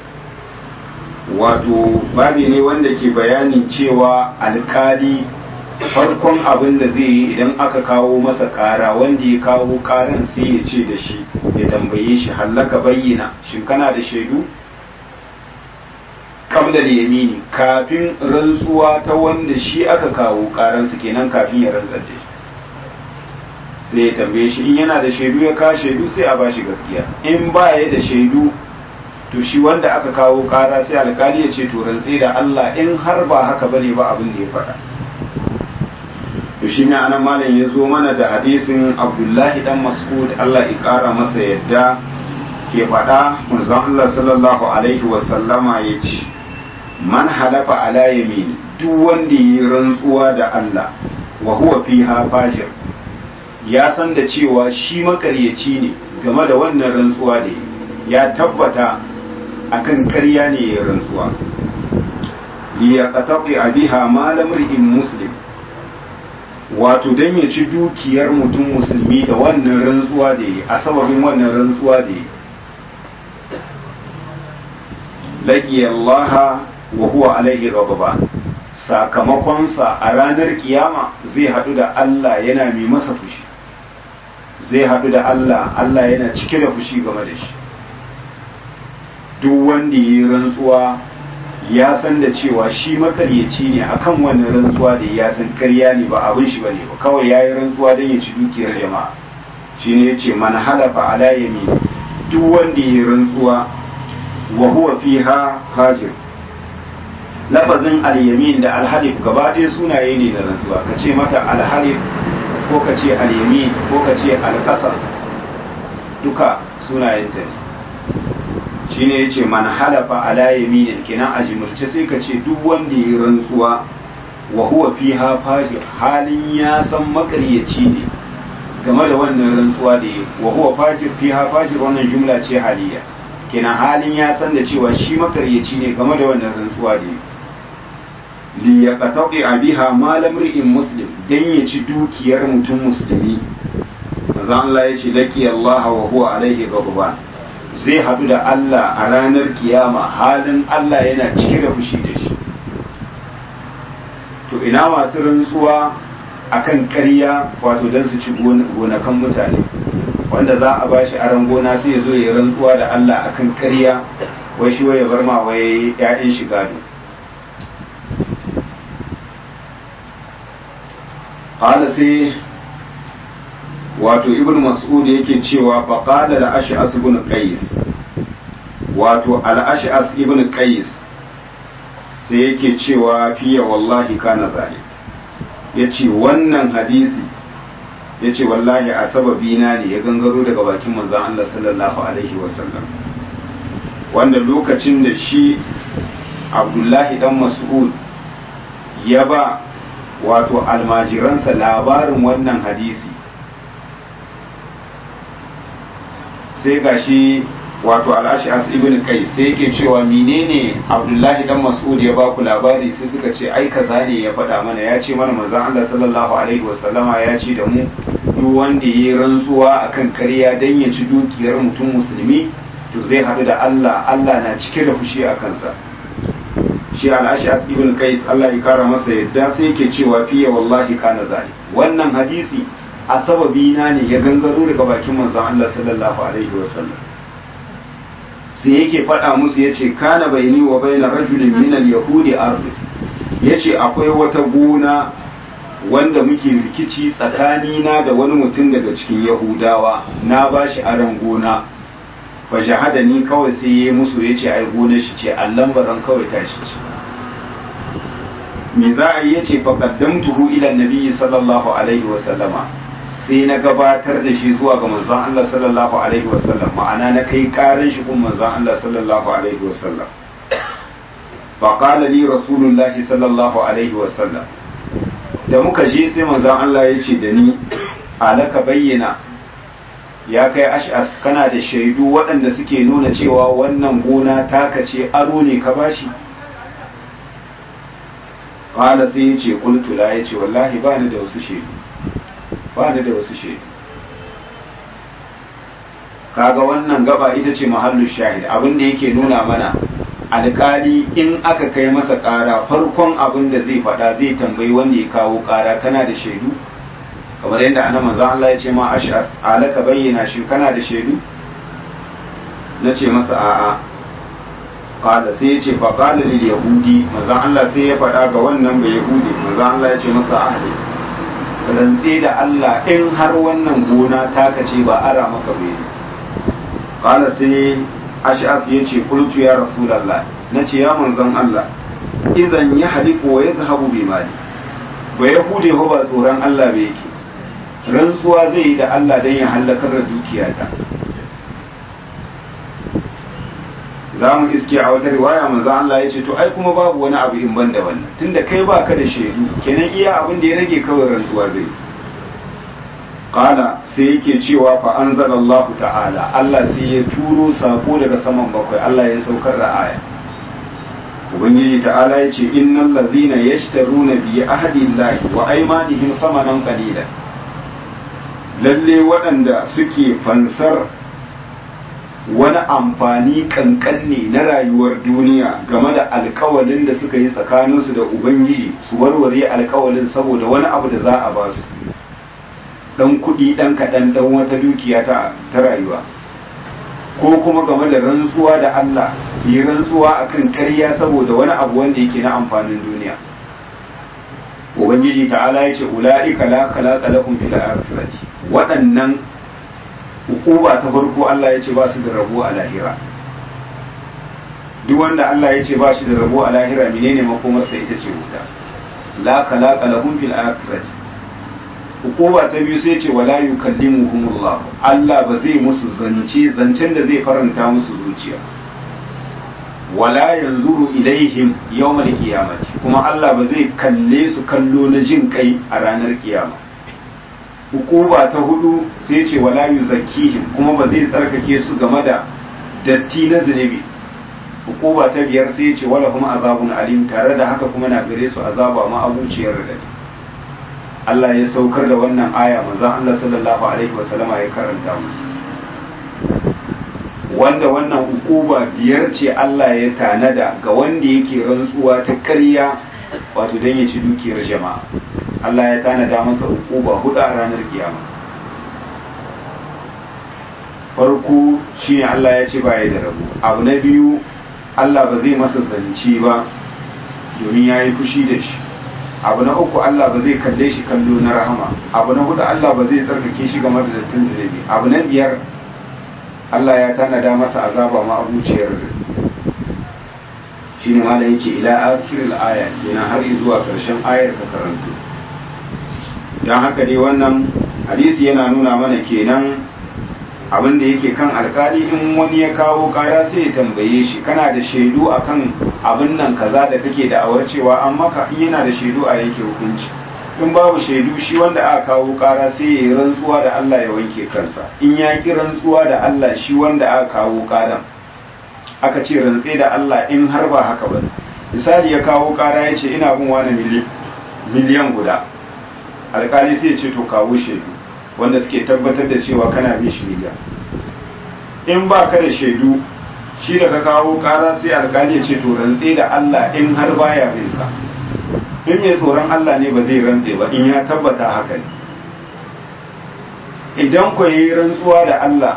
wato babi ne wanda ke bayanin cewa alkali farkon abin da zai yi idan aka kawo masa kara wanda ya kawo karan sai ya ce da shi ya tambaye shi hallaka bayyana shin kana da shaidu kabla da yamini kafin rantsuwa ta wanda shi aka kawo karansa kenan kafin ya rantsar da shi sai ya tambaye shi in yana da shaidu ya kawo shaidu sai a bashi gaskiya in ba ya da shaidu to shi wanda aka kawo kara sai alkali ya ce to rantse da Allah in har ba haka bane ba abin da ya faɗa to shi ne anan malam ya zo mana da hadisin Abdullahi dan Mas'ud Allah ya kara masa yadda ke faɗa manzon Allah sallallahu alaihi wa sallama ya ce man halafa ala yamin duk wanda yi rantsuwa da Allah wa huwa fiha fajir ya san da cewa shi makaryaci ne game da wannan rantsuwa da ya tabbata akan karya ne ya rantsuwa liya qataqi biha malam ri'in muslim wato dan ya ci dukiyar mutum musulmi da wannan rantsuwa da yi a sababin wannan rantsuwa da yi laqi Allah wa huwa alaihi ghadban sakamakonsa a ranar kiyama zai hadu da Allah yana mai masa fushi zai hadu da Allah Allah yana cike da fushi game da shi duk wanda yi rantsuwa ya san da cewa shi makaryaci ne akan wannan rantsuwa da ya san karya ne ba abin shi bane ba kawai ya yi rantsuwa don ya ci dukiyar jama'a shine ya ce man halafa ala yamin duk wanda yi rantsuwa wa huwa fiha hajir lafazin al-yamin da al-halif gaba ɗaya sunaye ne da rantsuwa ka ce mata al-halif ko ka ce al-yamin ko ka ce al-qasam duka sunayenta ne shine yace man halafa ala yaminin kina a jimurce sai ka ce duk wanda ya rantsuwa wa huwa fiha fajir halin ya san makaryaci ne game da wannan rantsuwa da yi wa huwa fajir fiha fajir wannan jumla ce haliya kina halin ya san da cewa shi makaryaci ne game da wannan rantsuwa da yi li yaqtaqi biha malam ri'in muslim dan ya ci dukiyar mutum musulmi manzo Allah ya ce laqi Allah wa huwa alaihi ghadban zai haɗu da Allah a ranar kiyama halin Allah yana cike da fushi da shi to ina masu rantsuwa akan ƙarya wato don su ci gonakan mutane wanda za a bashi aron gona sai ya zo ya rantsuwa da Allah akan ƙarya wai shi ya bar ma wai ƴaƴan shi gado qala sai wato ibn mas'ud yake cewa faqala da ash'as ibn qais wato al-ash'as ibn qais sai yake cewa fiye wallahi kana zalik yace wannan hadisi yace wallahi a sababi na ne ya gangaro daga bakin manzon Allah sallallahu alaihi wasallam wanda lokacin da shi Abdullahi dan Mas'ud ya ba wato almajiransa labarin wannan hadisi sai gashi wato al'ashas ibn kai sai yake cewa menene abdullahi dan mas'ud ya ba ku labari sai suka ce ai kaza ne ya faɗa mana ya ce mana manzon Allah sallallahu alaihi wasallama ya ce da mu duk wanda yayi rantsuwa akan ƙarya dan ya ci dukiyar mutum musulmi to zai haɗu da Allah Allah na cike da fushi a kansa shi al'ashas ibn qais Allah ya kara masa yadda sai yake cewa fiye wallahi kana zalik wannan hadisi a sababi na ne ya gangaro daga bakin manzon Allah sallallahu alaihi wasallam sai yake faɗa musu ya ce kana baini wa baina rajulin min al-yahudi ardi yace akwai wata gona wanda muke rikici tsakanina da wani mutum daga cikin yahudawa na bashi aron gona fa ni kawai sai yayi musu yace ai gonar shi ce allan baran kawai tashi ce me za a yi yace fa qaddamtuhu ila nabiyyi sallallahu alaihi wa sallama sai na gabatar da shi zuwa ga manzon Allah sallallahu alaihi wa sallam ma'ana na kai karin shi kun manzon Allah sallallahu alaihi wa sallam fa qala li rasulullahi sallallahu alaihi wa sallam da muka je sai manzon Allah ya ce da ni alaka bayyana ya kai ash'as kana da shaidu waɗanda suke nuna cewa wannan gona taka ce aro ne ka bashi qala sai ya ce qultu la ya ce wallahi ba ni da wasu shaidu ba ni da wasu shaidu kaga wannan gaba ita ce mahallu shahid abin da yake nuna mana alkali in aka kai masa ƙara farkon abin da zai faɗa zai tambayi wanda ya kawo ƙara kana da shaidu kamar yadda ana manzan Allah ya ce ma ash'as alaka bayyana shi kana da shaidu na ce masa a'a qala sai ya ce fa qala lil yahudi manzan Allah sai ya faɗa ga wannan bai yahudi manzan Allah ya ce masa ahli rantse da Allah in har wannan gona taka ce ba ara maka bai qala sai ash'as ya ce qultu ya rasulullah nace ya manzan Allah idan ya haliku wa yadhhabu bi mali ba yahudi ba tsoron Allah bai yake rantsuwa zai yi da Allah don ya hallakar da dukiyata za mu iske a wata riwaya manzo Allah ya ce to ai kuma babu wani abu in ban da wannan tunda kai baka da shaidu kenan iya abin da ya rage kawai rantsuwa zai qala sai yake cewa fa anzalallahu ta'ala Allah sai ya turo sako daga saman bakwai Allah ya saukar da aya ubangiji ta'ala ya ce innal ladhina yashtaruna bi ahdillahi wa aymanihim thamanan qalilan lalle waɗanda suke fansar wani amfani kankanne na rayuwar duniya game da alkawalin da suka yi tsakaninsu da ubangiji su warware alkawalin saboda wani abu da za a ba su ɗan kuɗi ɗan kaɗan ɗan wata dukiya ta rayuwa ko kuma game da rantsuwa da Allah yi rantsuwa akan ƙarya saboda wani abu wanda yake na amfanin duniya ubangiji ta'ala ya ce ula'ika la khalaqa lahum fil akhirati waɗannan hukuma ta farko Allah ya ce ba su da rabo a lahira duk wanda Allah ya ce ba shi da rabo a lahira menene makomarsa ita ce wuta la khalaqa lahum fil akhirati hukuma ta biyu sai ce wala yukallimuhumullah Allah ba zai musu zance zancen da zai faranta musu zuciya wala yanzuru ilaihim yawmal qiyamati kuma Allah ba zai kalle su kallo na jin kai a ranar kiyama hukuma ta hudu sai ce wala yuzakkihim kuma ba zai tsarkake su game da datti na zunubi hukuma ta biyar sai ce wala kuma azabun alim tare da haka kuma na gare su azaba ma abuciyar da Allah ya saukar da wannan aya manzon Allah sallallahu alaihi wasallama ya karanta musu wanda wannan hukuma biyar ce Allah ya tanada ga wanda yake rantsuwa ta ƙarya wato don ya ci dukiyar jama'a Allah ya tanada masa hukuma hudu a ranar kiyama farko shine Allah ya ce ba ya da rabu abu na biyu Allah ba zai masa zance ba domin ya yi fushi da shi abu na uku Allah ba zai kalle shi kallo na rahama abu na hudu Allah ba zai tsarkake shi game da dattin zunubi abu na biyar Allah ya tanada masa azaba ma abuciyar shi ne malam yace ila akhiril aya kenan har zuwa karshen ayar ka karanto dan haka dai wannan hadisi yana nuna mana kenan abin da yake kan alkali in wani ya kawo kara sai ya tambaye shi kana da shaidu akan abin nan kaza da kake da awar cewa an maka in yana da shaidu a yake hukunci in babu shaidu shi wanda aka kawo kara sai ya yi rantsuwa da Allah ya wanke kansa in ya ki rantsuwa da Allah shi wanda aka kawo karan aka ce rantse da Allah in har ba haka ba misali ya kawo kara ya ce ina bin wani miliyan guda alkali sai ya ce to kawo shaidu wanda suke tabbatar da cewa kana bin shi miliyan in ba ka da shaidu shi da ka kawo kara sai alkali ya ce to rantse da Allah in har baya bin ka in mai tsoron Allah ne ba zai rantse ba in ya tabbata haka ne idan ku yi rantsuwa da Allah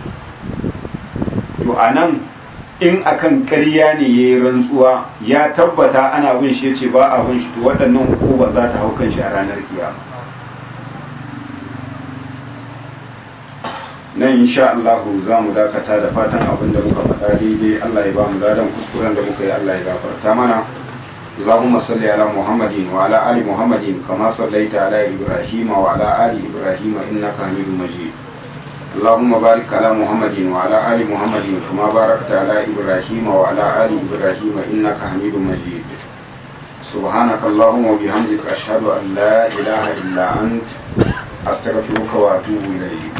to a nan in akan ƙarya ne ya yi rantsuwa ya tabbata ana bin shi ce ba a bin shi to waɗannan hukuma za ta hau kan shi a ranar kiyama nan insha Allah za mu dakata da fatan abin da muka faɗa daidai Allah ya ba mu ladan kuskuren da muka yi Allah ya gafarta mana اللهم صل على محمد وعلى آل محمد كما صليت على إبراهيم وعلى آل إبراهيم إنك حميد مجيد اللهم بارك على محمد وعلى آل محمد كما باركت على إبراهيم وعلى آل إبراهيم إنك حميد مجيد سبحانك اللهم وبحمدك أشهد أن لا إله إلا أنت أستغفرك وأتوب إليك